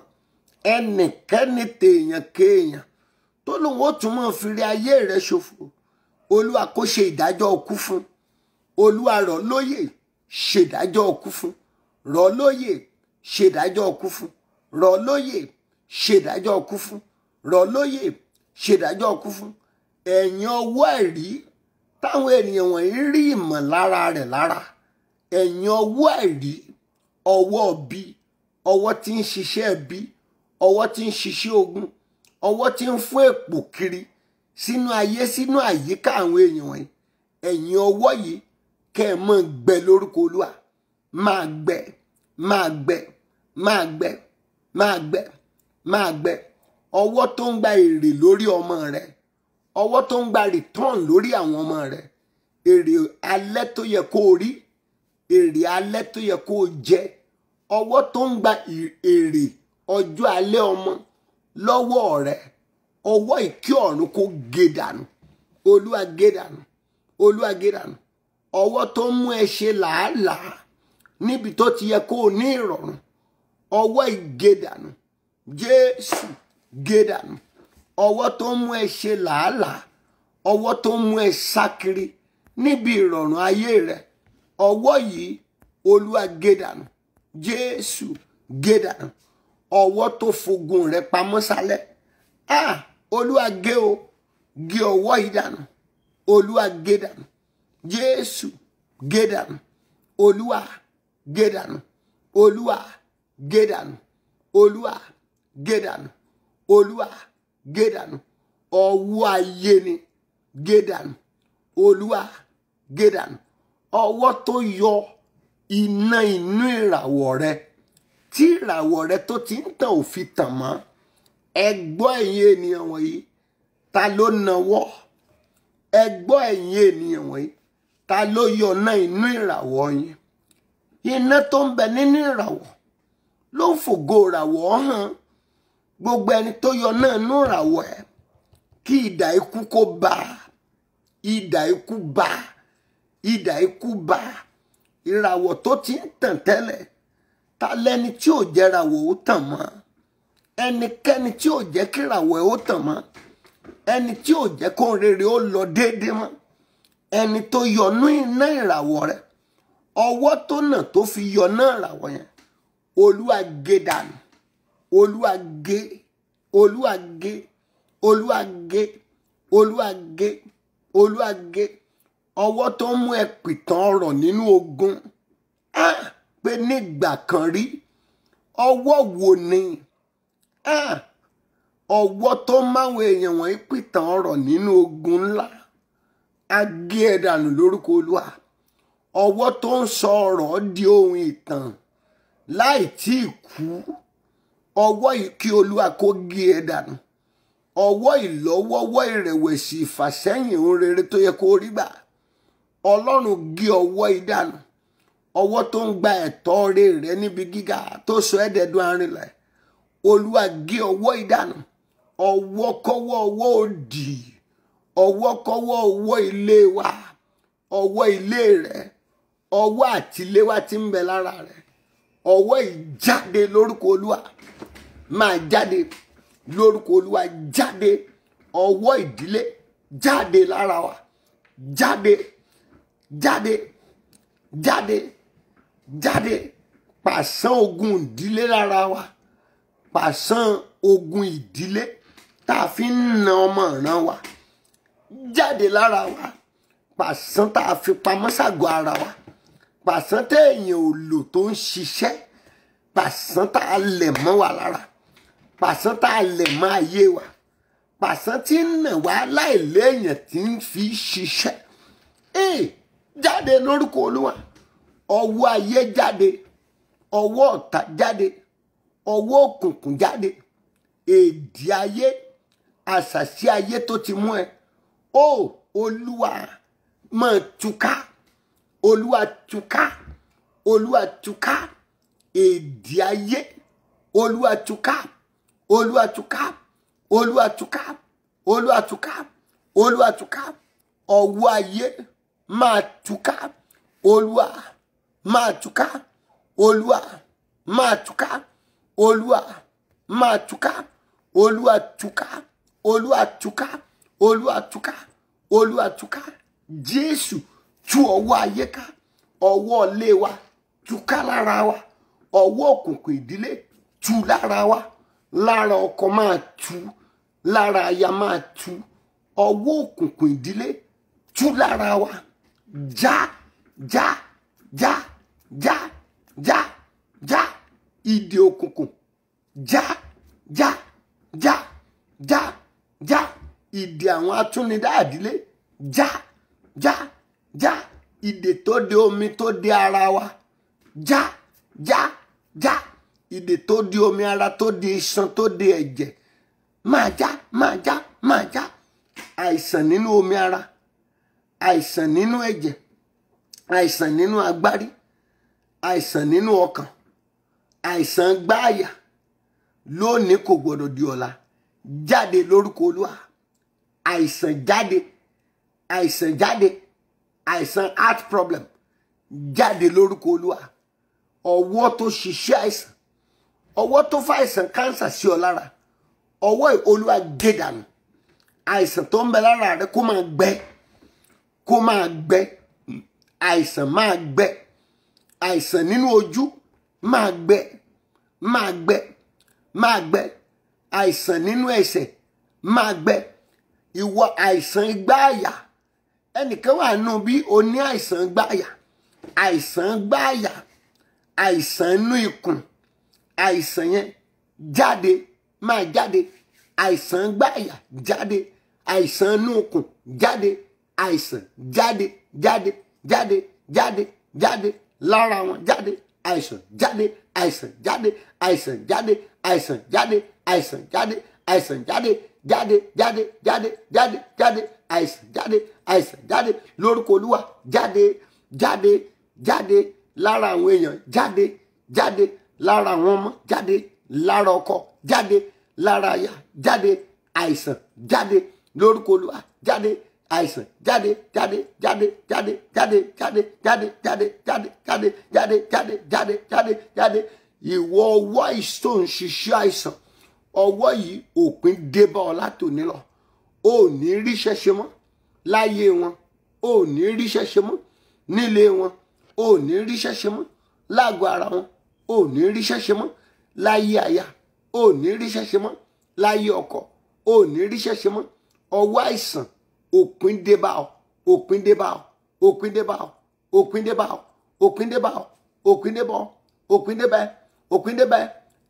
Speaker 1: ẹnikẹ́ni tèèyàn kéèyàn tó lóun ó tún mọ̀ fi ire ayé rẹ ṣòfò olúwa kó ṣe ìdájọ́ ọkú fún olúwa rọ̀ lóyè ṣèdájọ́ ọkú fún rọ̀ lóyè ṣèdájọ́ ọkú fún rọ̀ lóyè ṣèdájọ́ ọkú fún rọ̀ lóyè ṣèdájọ́ ọkú fún ẹ̀yìn ọwọ́ ẹ̀rí táwọn ènìyàn wọ̀nyí rí ìmọ̀lára rẹ̀ lára ẹ̀yìn ọwọ́ ẹ̀rí ọwọ́ bí ọwọ́ tí ń ṣiṣẹ́ bí ọwọ́ tí ń ṣiṣẹ́ ogun ọwọ́ tí ń fún èpò kiri sínú ayé sínú àyíká àwọn èèyàn wọ̀nyí ẹ̀yìn ọwọ́ yìí kẹ́ ẹ̀ mọ́ gbẹ lórúkọ olúwa máa gbẹ máa gbẹ máa gbẹ máa gbẹ máa gbẹ ọwọ́ tó ń gba èrè lórí ọmọ rẹ ọwọ́ tó ń gba return lórí àwọn ọmọ rẹ èrè alẹ́ tó yẹ kó o rí èrè alẹ́ tó yẹ kó o jẹ ọwọ́ tó ń gba èrè ọjọ́ alẹ́ ọmọ lọ́wọ́ rẹ ọwọ́ ìkí ọ̀run kó gé dànù olúwa gé dànù olúwa gé dànù ọwọ́ tó mú ẹ ṣe làálàá níbi tó ti yẹ kó o ní ìrọ̀rùn ọwọ́ ìgé dànù jésù gé dànù ọwọ́ tó mú ẹ ṣe làálàá ọwọ́ tó mú ẹ sákiri níbi ìrọ̀rùn ayé rẹ ọwọ́ yìí olúwa gé dànù jésù gé dànù ọwọ́ tó fogun rẹ pamọ́ sálẹ̀ ah olúwa gé o gé ọwọ́ yìí dànù olúwa gé dànù jésù gé dànù olúwa gé dànù olúwa gé dànù olúwa gé dànù olúwa gé dànù ọwọ́ ayé ni gé dànù olúwa gé dànù ọwọ́ tó yọ iná inú ìràwọ̀ rẹ tí ìràwọ̀ rẹ tó ti ń tàn ò fi tàn mọ́ ẹ gbọ́ ẹ̀yin ènìyàn wọ̀nyí ta ló nawọ́ ẹ gbọ́ ẹ̀yin ènìyàn wọ̀nyí ta ló yọ iná inú ìràwọ̀ yín iná tó ń bẹ nínú ìràwọ̀ ló ń fògo ìràwọ̀ hàn gbogbo ẹni tó yọ náà nú ìràwọ̀ ẹ̀ kí idà ikú kó bá idà ikú bá idà ikú bá ìràwọ̀ tó ti ń tàn tẹ́lẹ̀ ta lẹni tí ò jẹ́ ìràwọ̀ ó tàn mọ́ ẹnikẹ́ni tí ò jẹ́ kí ìràwọ̀ ẹ̀ ó tàn mọ́ ẹni tí ò jẹ́ kó rere ó lọ déédéé mọ́ ẹni tó yọnú iná ìràwọ̀ rẹ̀ ọwọ́ tó nà tó fi yọná ìràwọ̀ yẹn olúwa gé dànù olúwa gé olúwa gé olúwa gé olúwa gé olúwa gé ọwọ́ tó mú ẹ pìtàn ọ̀rọ̀ nínú ogun ah pé nígbà kan rí ọwọ́ wo ni ah ọwọ́ tó máwọn èèyàn wọ̀nyí pìtàn ọ̀rọ̀ nínú ogun ńlá á gé ẹ dànù lórúkọ olúwa ọwọ́ tó ń sọ ọ̀rọ̀ di ohun ìtàn láì tí ì kú ọwọ́ yìí kí olúwa kó gé ẹ dànù ọwọ́ ìlọ́wọ́wọ́ ìrẹ̀wẹ̀sì ìfàsẹ́yìn ohun rere tó yẹ kó rí gbà ọlọ́run gé ọwọ́ yìí dànù ọwọ́ tó ń gba ẹ̀tọ́ rẹ rẹ níbi gíga tó sọ ẹ́dẹ̀ẹ́dún arìnlẹ̀ olúwa gé ọwọ́ yìí dànù ọwọ́kọ́wọ́ ọwọ́ òdì ọwọ́kọ́wọ́ ọwọ́ ilé wa ọwọ́ ilé rẹ ọwọ́ àtiléwá tí ń bẹ lára rẹ ọwọ́ ìjáde lórúkọ olúwa máa jáde lórúkọ olúwa jáde ọwọ́ ìdílé jáde lára wa jáde jáde jáde jáde pàṣán ogun ìdílé lára wa pàṣán ogun ìdílé tá a fi ń na ọmọ ìran wa jáde lára wa pàṣán tá a fi pamọ́ ságọ́ ara wa pàṣán téèyàn ò lò tó ń ṣiṣẹ́ pàṣán tá a lẹ̀ mọ́ wa lára pàṣán tá a lẹ̀ mọ́ ayé wa pàṣán tí ń nà wá láìléèyàn tí ń fi ṣiṣẹ́ ee jáde lórúkọ olúwa ọwọ́ ayé jáde ọwọ́ ọ̀tá jáde ọwọ́ òkùnkùn jáde èdè ayé àṣàṣì ayé tó ti mú ẹ ó olúwa máa túká olúwa túká olúwa túká èdè ayé olúwa túká olúwa túká olúwa túká olúwa túká olúwa túká ọwọ́ ayé máa túká olúwa máa túká olúwa máa túká olúwa máa túká olúwa túká olúwa túká olúwa túká olúwa túká jésù tú ọwọ́ ayé ká ọwọ́ ilé wa túká lára wa ọwọ́ òkùnkùn ìdílé tú lára wa lára ọkọ máa tú lára aya máa tú ọwọ́ òkùnkùn ìdílé tú lára wa já já já já já já ìdè òkùnkùn já já já já já ìdè àwọn atúnidá àdílé já já já ìdè tó de omi tó de ara wa já já já ìdè tó de omi ara tó de iṣan tó de ẹ̀jẹ̀ máa já máa já máa já àìsàn nínú omi ara àìsàn nínú ẹ̀jẹ̀ àìsàn nínú agbárí àìsàn nínú ọkàn àìsàn gbáàyà lónìí kò gbọdọ̀ di ọ̀la jáde lórúkọ olúwa àìsàn jáde àìsàn jáde àìsàn heart problem jáde lórúkọ olúwa ọwọ́ tó ṣiṣẹ́ àìsàn ọwọ́ tó fa àìsàn kánsà sí ọ lára ọwọ́ olúwa gé dànù àìsàn tó ń bẹ lára rẹ kó máa gbẹ kó máa gbẹ àìsàn máa gbẹ àìsàn nínú ojú máa gbẹ máa gbẹ máa gbẹ àìsàn nínú ẹsẹ̀ máa gbẹ ìwọ àìsàn igbáàyà ẹnìkan wà nù bí o ní àìsàn igbáàyà àìsàn igbáàyà àìsàn inú ikùn àìsàn yẹn jáde máa jáde àìsàn igbáàyà jáde àìsàn inú ikùn jáde àìsàn jáde jáde jáde jáde jáde lára wọn jáde àìsàn jáde àìsàn jáde àìsàn jáde àìsàn jáde àìsàn jáde àìsàn jáde jáde jáde jáde jáde jáde àìsàn jáde àìsàn jáde lórúkọ olúwa jáde jáde jáde lára àwọn èèyàn jáde jáde lára àwọn ọmọ jáde lára ọkọ jáde lára aya jáde àìsàn jáde lórúkọ olúwa jáde àìsàn jáde jáde jáde jáde jáde jáde jáde jáde jáde jáde jáde jáde jáde jáde jáde ìwọ ọwọ́ àìsàn ń ṣiṣẹ́ àìsàn ọwọ́ yìí òpin débá ọ látòní lọ ò ní ríṣẹ́ ṣe mọ́ láyé wọn ò ní ríṣẹ́ ṣe mọ́ nílé wọn ò ní ríṣẹ́ ṣe mọ́ lágọ̀ọ́ ara wọn ò ní ríṣẹ́ ṣe mọ́ láyé aya ò ní ríṣẹ́ ṣe mọ́ láyé ọkọ ò ní ríṣẹ́ ṣe mọ́ ọwọ́ àìsàn òpin débá ọ òpin débá ọ òpin débá ọ òpin débá ọ òpin débá ọ òpin débá ọ òpin débá ẹ òpin débá ẹ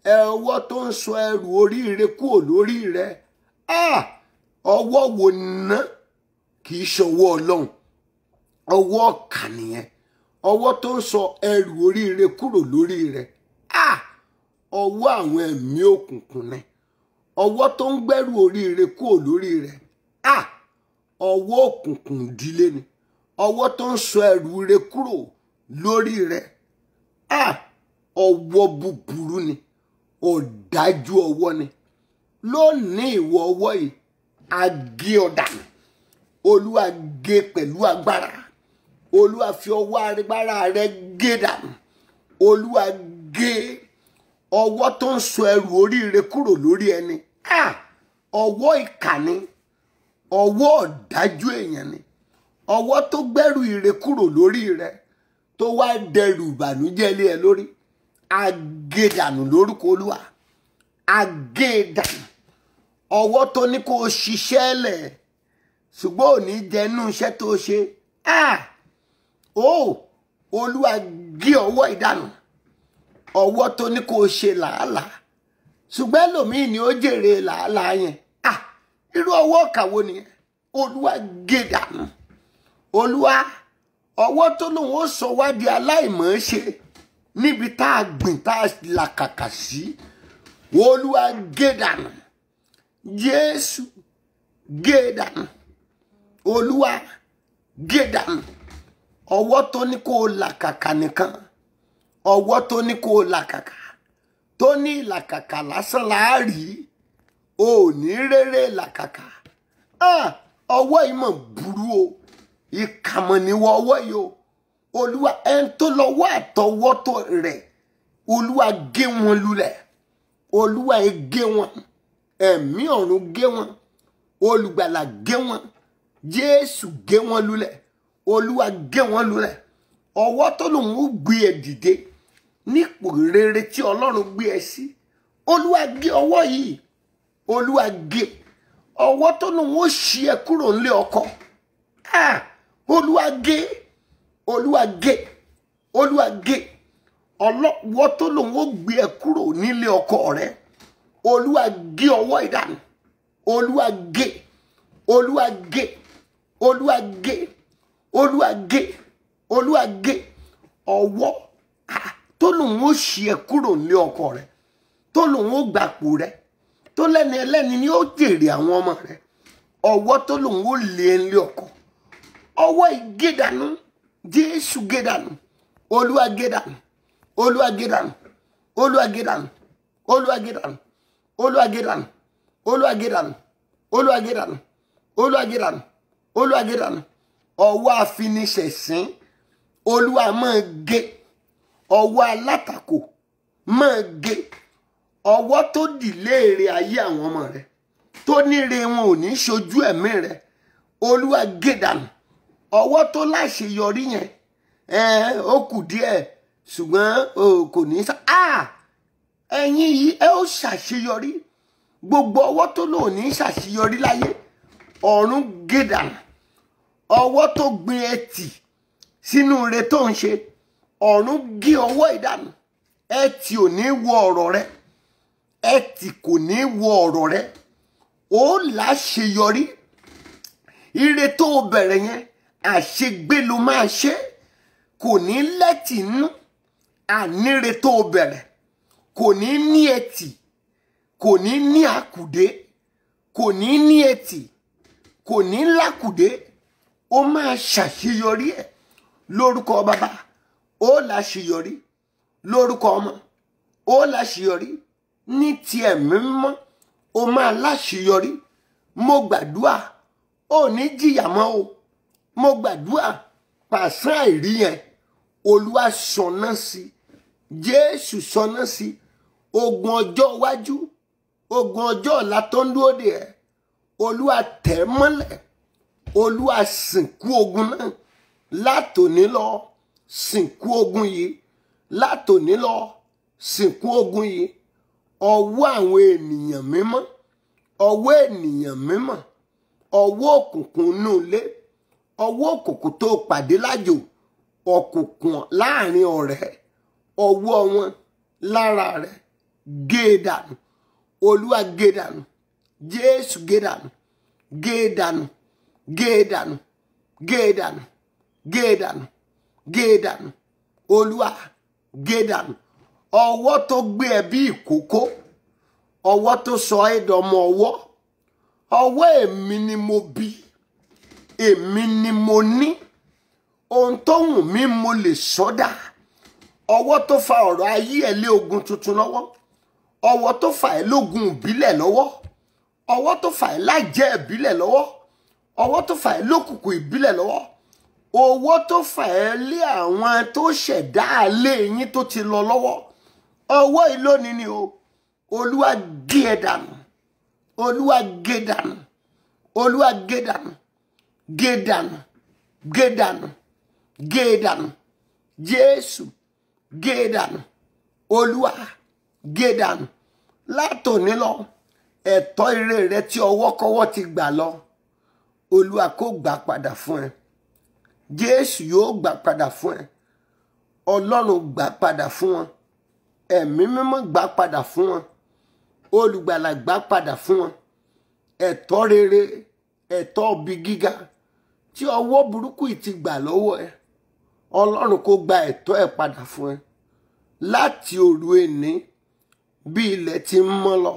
Speaker 1: ẹ ọwọ́ tó ń sọ ẹrù oríire kúrò lórí rẹ ah ọwọ́ wo ná kì í ṣọwọ́ ọlọ́run ọwọ́ ọ̀kà nìyẹn ọwọ́ tó ń sọ ẹrù oríire kúrò lórí rẹ ah ọwọ́ àwọn ẹ̀mí òkùnkùn ni ọwọ́ tó ń gbẹ́rù oríire kúrò lórí rẹ ah ọwọ́ òkùnkùn ìdílé ni ọwọ́ tó ń sọ ẹrù rẹ kúrò lórí rẹ ah ọwọ́ búburú ni ọ̀dájú ọwọ́ ni lónìí ìwọ ọwọ́ yìí a gé ọ dànù olúwa gé pẹ̀lú agbára olúwa fi ọwọ́ agbára rẹ gé dànù olúwa gé ọwọ́ tó ń sọ ẹrù oríire kúrò lórí ẹni ah ọwọ́ ìkànnì ọwọ́ ọ̀dájú èèyàn ni ọwọ́ tó gbẹ́rù ire kúrò lórí rẹ tó wá dẹrù ìbànújẹ́ lé ẹ lórí agédànù lórúkọ olúwa agédànù ọwọ́ tó ní kó o ṣiṣẹ́ lẹ̀ ṣùgbọ́n ò ní jẹnu iṣẹ́ tó ṣe ah ó olúwa gé ọwọ́ ìdànù ọwọ́ tó ní kó o ṣe làálàá ṣùgbọ́n ẹlòmíì ni ó jèrè làálàá yẹn ah irú ọwọ́ kàwo nìyẹn olúwa gé dànù olúwa ọwọ́ tó lòun ó sọ wá di aláìmọ̀ ṣe níbi tá a gbìn tá a làkàkà sí olúwa gé dànù jésù gé dànù olúwa gé dànù ọwọ́ tó ní kó o làkàkà nìkan ọwọ́ tó ní kó o làkàkà tó ní ìlàkàkà lásán láàrí o ò ní rere làkàkà ah ọwọ́ yìí mọ̀ burú o ìkàmọ̀ níwọ̀ ọwọ́ yìí o olúwa ẹni tó lọ́wọ́ àtọwọ́tọ̀ rẹ̀ olúwa gé wọn lulẹ̀ olúwa ẹ gé wọn ẹ̀mí ọ̀run gé wọn olùgbàlà gé wọn jésù gé wọn lulẹ̀ olúwa gé wọn lulẹ̀ ọwọ́ tó lòun ó gbé ẹ dìde nípò rere tí ọlọ́run gbé ẹ sí olúwa gé ọwọ́ yìí olúwa gé ọwọ́ tó lòun ó ṣí ẹ kúrò nílé ọkọ ah olúwa gé olúwa gé olúwa gé ọlọ́wọ́ tó lòun ó gbé ẹ kúrò nílé ọkọ rẹ olúwa gé ọwọ́ ìdànù olúwa gé olúwa gé olúwa gé olúwa gé olúwa gé ọwọ́ ah, tó lòun ó ṣí ẹ kúrò nílé ọkọ rẹ tó lòun ó gbapò rẹ tó lẹ́ni ẹlẹ́ni ni ó jèrè àwọn ọmọ rẹ ọwọ́ tó lòun ó lé ẹ nílé ọkọ ọwọ́ ìgédànù jésù gédànù olúwa gédànù olúwa gédànù olúwa gédànù olúwa gédànù olúwa gédànù olúwa gédànù olúwa gédànù olúwa gédànù olúwa gédànù ọwọ́ àfiniṣẹ̀sín olúwa máa gé ọwọ́ alátakò máa gé ọwọ́ tó dìléèrè ayé àwọn ọmọ rẹ tó níre wọn ò ní ṣojú ẹ̀mí rẹ olúwa gédànù ọwọ́ tó láṣeyọrí yẹn ẹ ó kù díẹ̀ ṣùgbọ́n o kò ní sá ah ẹ̀yin yìí ẹ ó ṣàṣeyọrí gbogbo ọwọ́ tó lò ní ṣàṣeyọrí láyé ọ̀run gédànù ọwọ́ tó gbin ẹtì sínú ire tó ń ṣe ọ̀run gé ọwọ́ ìdànù ẹtì ò ní wọ ọ̀rọ̀ rẹ ẹtì kò ní wọ ọ̀rọ̀ rẹ ó láṣeyọrí ire tó o bẹ̀rẹ̀ yẹn àṣegbé ló máa ṣe kò ní lẹ́tì nú àníre tó o bẹ̀rẹ̀ kò ní ní ẹtì kò ní ní àkùdé kò ní ní ẹtì kò ní lákùdé ó máa ṣàṣeyọrí ẹ lórúkọ bàbá ó láṣeyọrí lórúkọ ọmọ ó láṣeyọrí ní ti ẹ̀mí mímọ́ ó máa láṣeyọrí mo gbàdúrà ó ní jìyà mọ́ o mo gbàdúrà pàṣán àìrí yẹn olúwa sọnà sí jésù sọnà sí ogun ọjọ́ iwájú ogun ọjọ́ ọ̀la tó ń dúró dè ẹ́ olúwa tẹ̀ mọ́lẹ̀ olúwa sìnkú ogun náà látòní lọ sìnkú ogun yìí látòní lọ sìnkú ogun yìí ọwọ́ àwọn ènìyàn mímọ́ ọwọ́ ènìyàn mímọ́ ọwọ́ òkùnkùn inú ilé ọwọ́ òkùnkùn tó pàdé lájò òkùnkùn láàrin ọ̀rẹ́ ọwọ́ wọn lára rẹ̀ gé e dànù olúwa gé e dànù jésù gé e dànù gé e dànù gé e dànù gé e dànù gé e dànù gé e dànù olúwa gé e dànù ọwọ́ tó gbé ẹ bí ìkókó ọwọ́ tó sọ ẹ́ dọmọ ọwọ́ ọwọ́ èmi ni mo bí èmi ni mo ní ohun tó wù mí mo lè sọdá ọwọ́ tó fa ọ̀rọ̀ ayé ẹ̀ lé ogun tuntun lọ́wọ́ ọwọ́ tó fà ẹ́ lógun ìbílẹ̀ lọ́wọ́ ọwọ́ tó fà ẹ́ lájẹ́ ìbílẹ̀ lọ́wọ́ ọwọ́ tó fà ẹ́ lókùnkùn ìbílẹ̀ lọ́wọ́ owó tó fà ẹ́ lé àwọn tó ṣẹ̀dá alé yín tó ti lọ lọ́wọ́ ọwọ́ yìí lónìí ni o olúwa gé ẹ dànù olúwa gé dànù olúwa gé dànù gé dànù gé dànù gé dànù jésù gé dànù olúwa gé dànù látòní lọ ẹ̀tọ́ ire rẹ tí ọwọ́kọ́wọ́ ti gbà lọ olúwa kó gbà padà fún ẹ jésù yóò gbà padà fún ẹ ọlọ́run gbà padà fún wọn ẹ̀mí mímọ́ gbà padà fún wọn olùgbàlà gbà padà fún wọn ẹ̀tọ́ rere ẹ̀tọ́ ibi gíga tí ọwọ́ burúkú yìí ti gbà lọ́wọ́ ẹ ọlọ́run kó gba ẹ̀tọ́ ẹ padà fún ẹ láti òru èní bí ilẹ̀ ti ń mọ́ lọ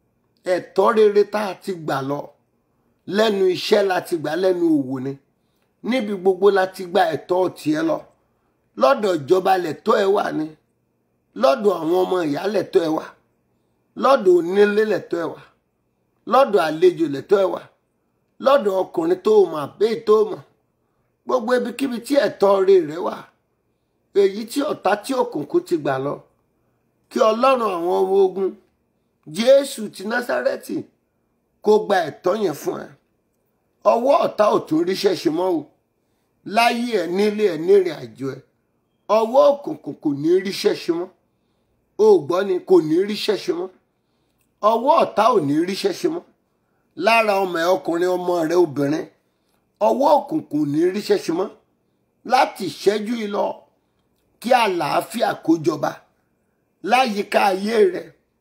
Speaker 1: ẹ̀tọ́ rere tá a ti gbà lọ lẹ́nu iṣẹ́ la ti gbà lẹ́nu òwò ni níbi gbogbo la ti gba ẹ̀tọ́ tiẹ̀ lọ lọ́dọ̀ ìjọba lẹ̀tọ́ ẹ wà ní lọ́dọ̀ àwọn ọmọ ìyá lẹ̀tọ́ ẹ wà lọ́dọ̀ onílé lẹ̀tọ́ ẹ wà lọ́dọ̀ àlejò lẹ̀tọ́ ẹ wà lọ́dọ̀ ọkùnrin tó mọ̀ àbẹ́ tó mọ̀ gbogbo ibikíbi tí ẹ̀tọ́ rẹ̀ rẹ wà èyí tí ọ̀tá tí òkùnkùn ti gbà lọ kí ọlọ́run àwọn ọmọ ogun jésù ti násárẹ́tì kó gba ẹ̀tọ́ yẹn fún ẹ ọwọ́ ọ̀tá ò tún ríṣẹ́ ṣe mọ́ o láyé ẹ nílé ẹ nírìn àjò ẹ ọwọ́ òkùnkùn kò ní ríṣẹ́ ṣe mọ́ o gbọ́ ni kò ní ríṣẹ́ ṣe mọ́ ọwọ́ ọ̀tá ò ní ríṣẹ́ ṣe mọ́ lára ọmọ ẹ ọkùnrin ọmọ rẹ obìnrin ọwọ́ òkùnkùn ò ní ríṣẹ́ ṣe mọ́ láti ìṣẹ́jú yìí lọ kí àlàáfíà kó jọba láyìíká ayé rẹ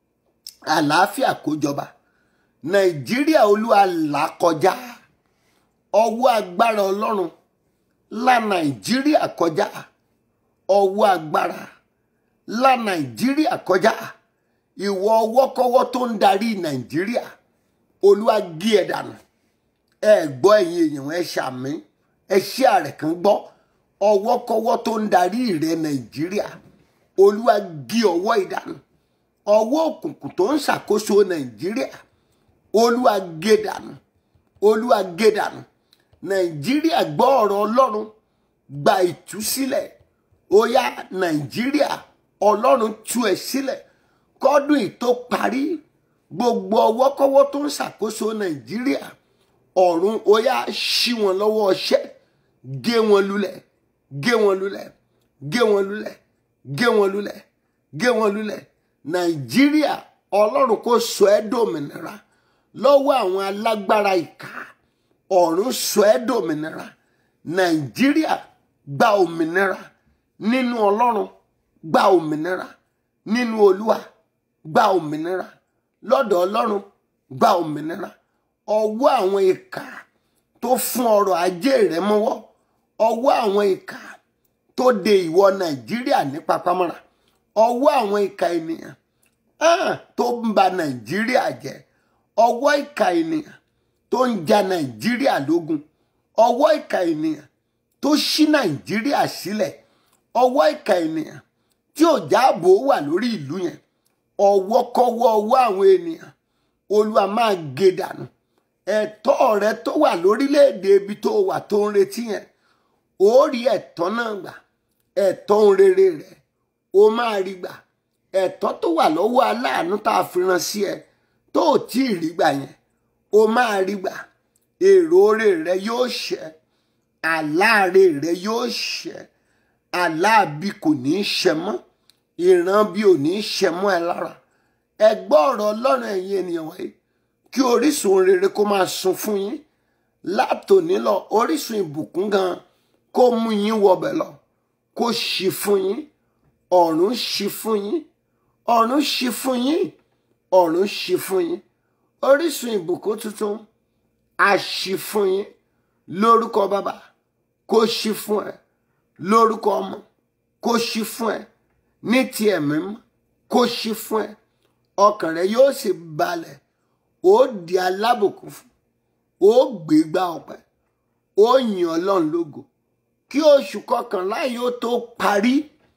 Speaker 1: àlàáfíà kó jọba nàìjíríà olúwa là kọjá ọwọ́ agbára ọlọ́run là nàìjíríà kọjá ọwọ́ agbára là nàìjíríà kọjá ìwọ ọwọ́kọ́wọ́ tó ń darí nàìjíríà olúwa gé ẹ dànù ẹ gbọ́ ẹ̀yin èèyàn ẹ ṣàmì ẹ ṣí àrẹ̀ kan gbọ́ ọwọ́kọ́wọ́ tó ń darí rẹ nàìjíríà olúwa gé ọwọ́ ìdànù ọwọ́ òkùnkùn tó ń ṣàkóso nàìjíríà olúwa gé dànù olúwa gé dànù nàìjíríà gbọ́ ọ̀rọ̀ ọlọ́run gba ìtúsílẹ̀ ó yá nàìjíríà ọlọ́run tú ẹ sílẹ̀ kọ́dún yìí tó parí gbogbo ọwọ́kọ́wọ́ tó ń ṣàkóso nàìjíríà ọ̀run ó yá ṣí wọn lọ́wọ́ ọṣẹ́ gé wọn lulẹ̀ gé wọn lulẹ̀ gé wọn lulẹ̀ gé wọn lulẹ̀ gé wọn lulẹ̀ nàìjíríà ọlọ́run kò sọ ẹ́ dòmìnira lọ́wọ́ àwọn alágbára ìka ọ̀run sọ ẹ́ dòmìnira nàìjíríà gba òmìnira nínú ọlọ́run gba òmìnira nínú olúwa gba òmìnira lọ́dọ̀ ọlọ́run gba òmìnira ọwọ́ àwọn ìka tó fún ọrọ̀ ajé rẹ mọ́wọ́ ọwọ́ àwọn ìka tó de ìwọ nàìjíríà ní papámọ́ra ọwọ́ àwọn ìka ènìyàn ah, tó ń ba nàìjíríà jẹ́ ọwọ́ ìka ènìyàn tó ń ja nàìjíríà lógun ọwọ́ ìka ènìyàn tó ṣí nàìjíríà sílẹ̀ ọwọ́ ìka ènìyàn tí ò jáàbò wà lórí ìlú yẹn ọwọ́kọ́wọ́ ọwọ́ àwọn ènìyàn olúwa máa gé dànù ẹ̀tọ́ rẹ tó wà lórílẹ̀‐èdè ibi tó wà tó ń retí yẹn ó rí ẹ̀tọ́ náà gbà ẹ̀tọ́ ń rere rẹ ó máa rí gbà ẹ̀tọ́ tó wà lọ́wọ́ aláàánú tá a fi rán sí ẹ tó ò tí ì rí gbà yẹn ó máa rí gbà èrò oore rẹ yóò ṣẹ àláàrẹ rẹ yóò ṣẹ aláàbí kò ní í ṣẹ mọ́ ìran bí ò ní í ṣẹ mọ́ ẹ lára ẹ gbọ́ ọ̀rọ̀ ọlọ́run ẹ̀yin ènìyàn wọ̀nyí kí orísun rere kó máa sun fún yín látòní lọ orísun ìbùkún gan kó mú yín wọbẹ̀ lọ kó ṣí fún yín ọ̀run ṣí fún yín ọ̀run ṣí fún yín ọ̀run ṣí fún yín orísun ìbùkún tuntun a ṣí fún yín lórúkọ bàbá kó ṣí fún ẹ lórúkọ ọmọ kó ṣí fún ẹ ní ti ẹ̀mí mọ́ kó ṣí fún ẹ ọkàn rẹ yóò sì balẹ̀ ó di alábùkún fún ó gbégbá ọpẹ́ ó yìn Ọlọ́run lógo kí oṣù kọkànlá yóò tó parí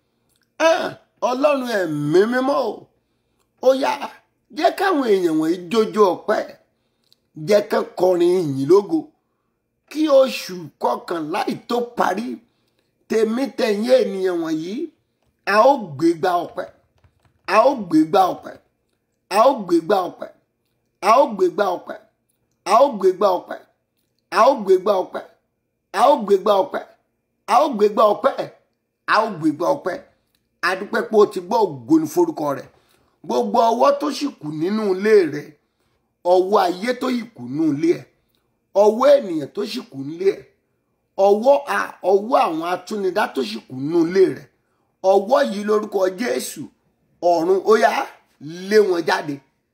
Speaker 1: Ọlọ́run ẹ̀mí mímọ́ o ó yá jẹ́ káwọn èèyàn wọ̀nyí jójó ọpẹ́ jẹ́ ká kọrin ìyìn lógo kí oṣù kọkànlá yìí tó parí tèmi tẹ̀yìn ènìyàn wọ̀nyí a ó gbégbá ọpẹ́ a ó gbégbá ọpẹ́ a ó gbégbá ọpẹ́ a ó gbégbá ọpẹ́ a ó gbégbá ọpẹ́ a ó gbégbá ọpẹ́ a ó gbégbá ọpẹ́ a ó gbégbá ọpẹ́ a ó gbégbá ọpẹ́ adúpẹ́ pé o ti gbọ́ ògo ní forúkọ rẹ̀ gbogbo ọwọ́ tó sì kù nínú ilé rẹ̀ ọwọ́ ayé tó sì kù nínú ilé ẹ̀ ọwọ́ ènìyàn tó sì kù nílé ẹ̀ ọwọ́ ọwọ́ àwọn atúnidá tó sì kù nínú ilé rẹ̀ ọwọ́ yìí lórúkọ Jésù ọ̀run ó yá lé wọn jáde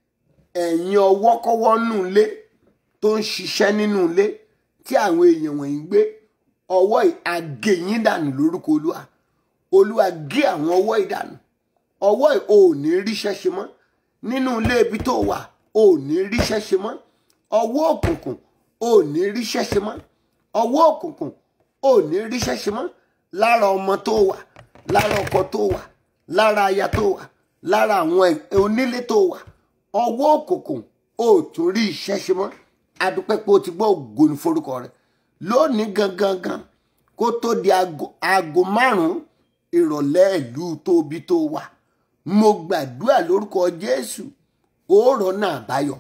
Speaker 1: ẹ̀yin ọwọ́ kọ́wọ́ nù ilé tó ń ṣiṣẹ́ nínú ilé tí àwọn èèyàn wọ̀nyí gbé ọwọ́ àgẹ̀yìn dànù lórúkọ Olúwa Olúwa gé àwọn ọwọ́ ìdànù ọwọ́ ò ní ríṣẹ́ ṣe mọ́ nínú ilé ibi tó wà ò ní ríṣẹ́ ṣe mọ́ ọwọ́ òkùnkùn ò ní ríṣẹ́ ṣe mọ́ ọwọ́ òkùnkùn ò ní ríṣẹ́ ṣe mọ́ lára ọmọ tó wà lára ọkọ tó wà lára aya tó wà lára àwọn onílé tó wà ọwọ́ òkùnkùn ò tún rí iṣẹ́ ṣe mọ́ adúpẹ́ pé o ti gbọ́ ògo ní forúkọ rẹ̀ lónìí gangan gan kó tó di aago márùn-ún ìrọ̀lẹ́ ìlú tóbi tó wà mo gbàdúrà lórúkọ Jésù òórọ̀ náà báyọ̀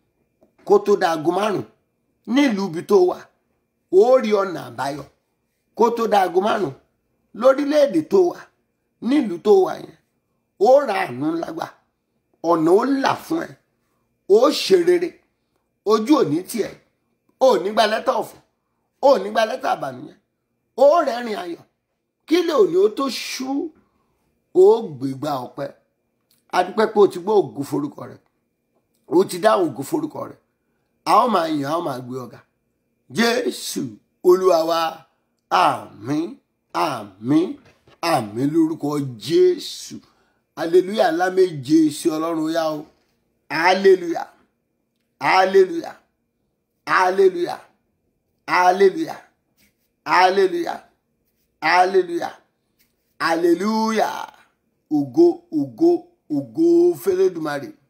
Speaker 1: kó tó di aago márùn-ún nílùú ibi tó wà ó rí ọ̀nà àbáyọ kó tó di aago márùn-ún lórílẹ̀‐èdè tó wà nílùú tó wà yẹn ó ra àánú ńlá gbà ọ̀nà ó là fún ẹ ó ṣe rere ojú òní tiẹ̀ ó ní gba lẹ́tà ọ̀fọ̀ ó ní gba lẹ́tà àbànújẹ́ ó rẹ́rìn ayọ̀ kí lè òní ó tó ṣú ó gbégbá ọpẹ́ adúpẹ́ pé o ti gbọ́ ògo forúkọ rẹ̀ o ti dáhùn ògo forúkọ rẹ̀ a ó máa yìn a ó máa gbé ọ̀gá jésù olúwa wa àmín àmín àmín lórúkọ jésù aleluya ńlá méje sí ọlọ́run yá o aleluya aleluya aleluya aleluya aleluya aleluya aleluya ògo ògo ògo fẹlẹ́dùmarè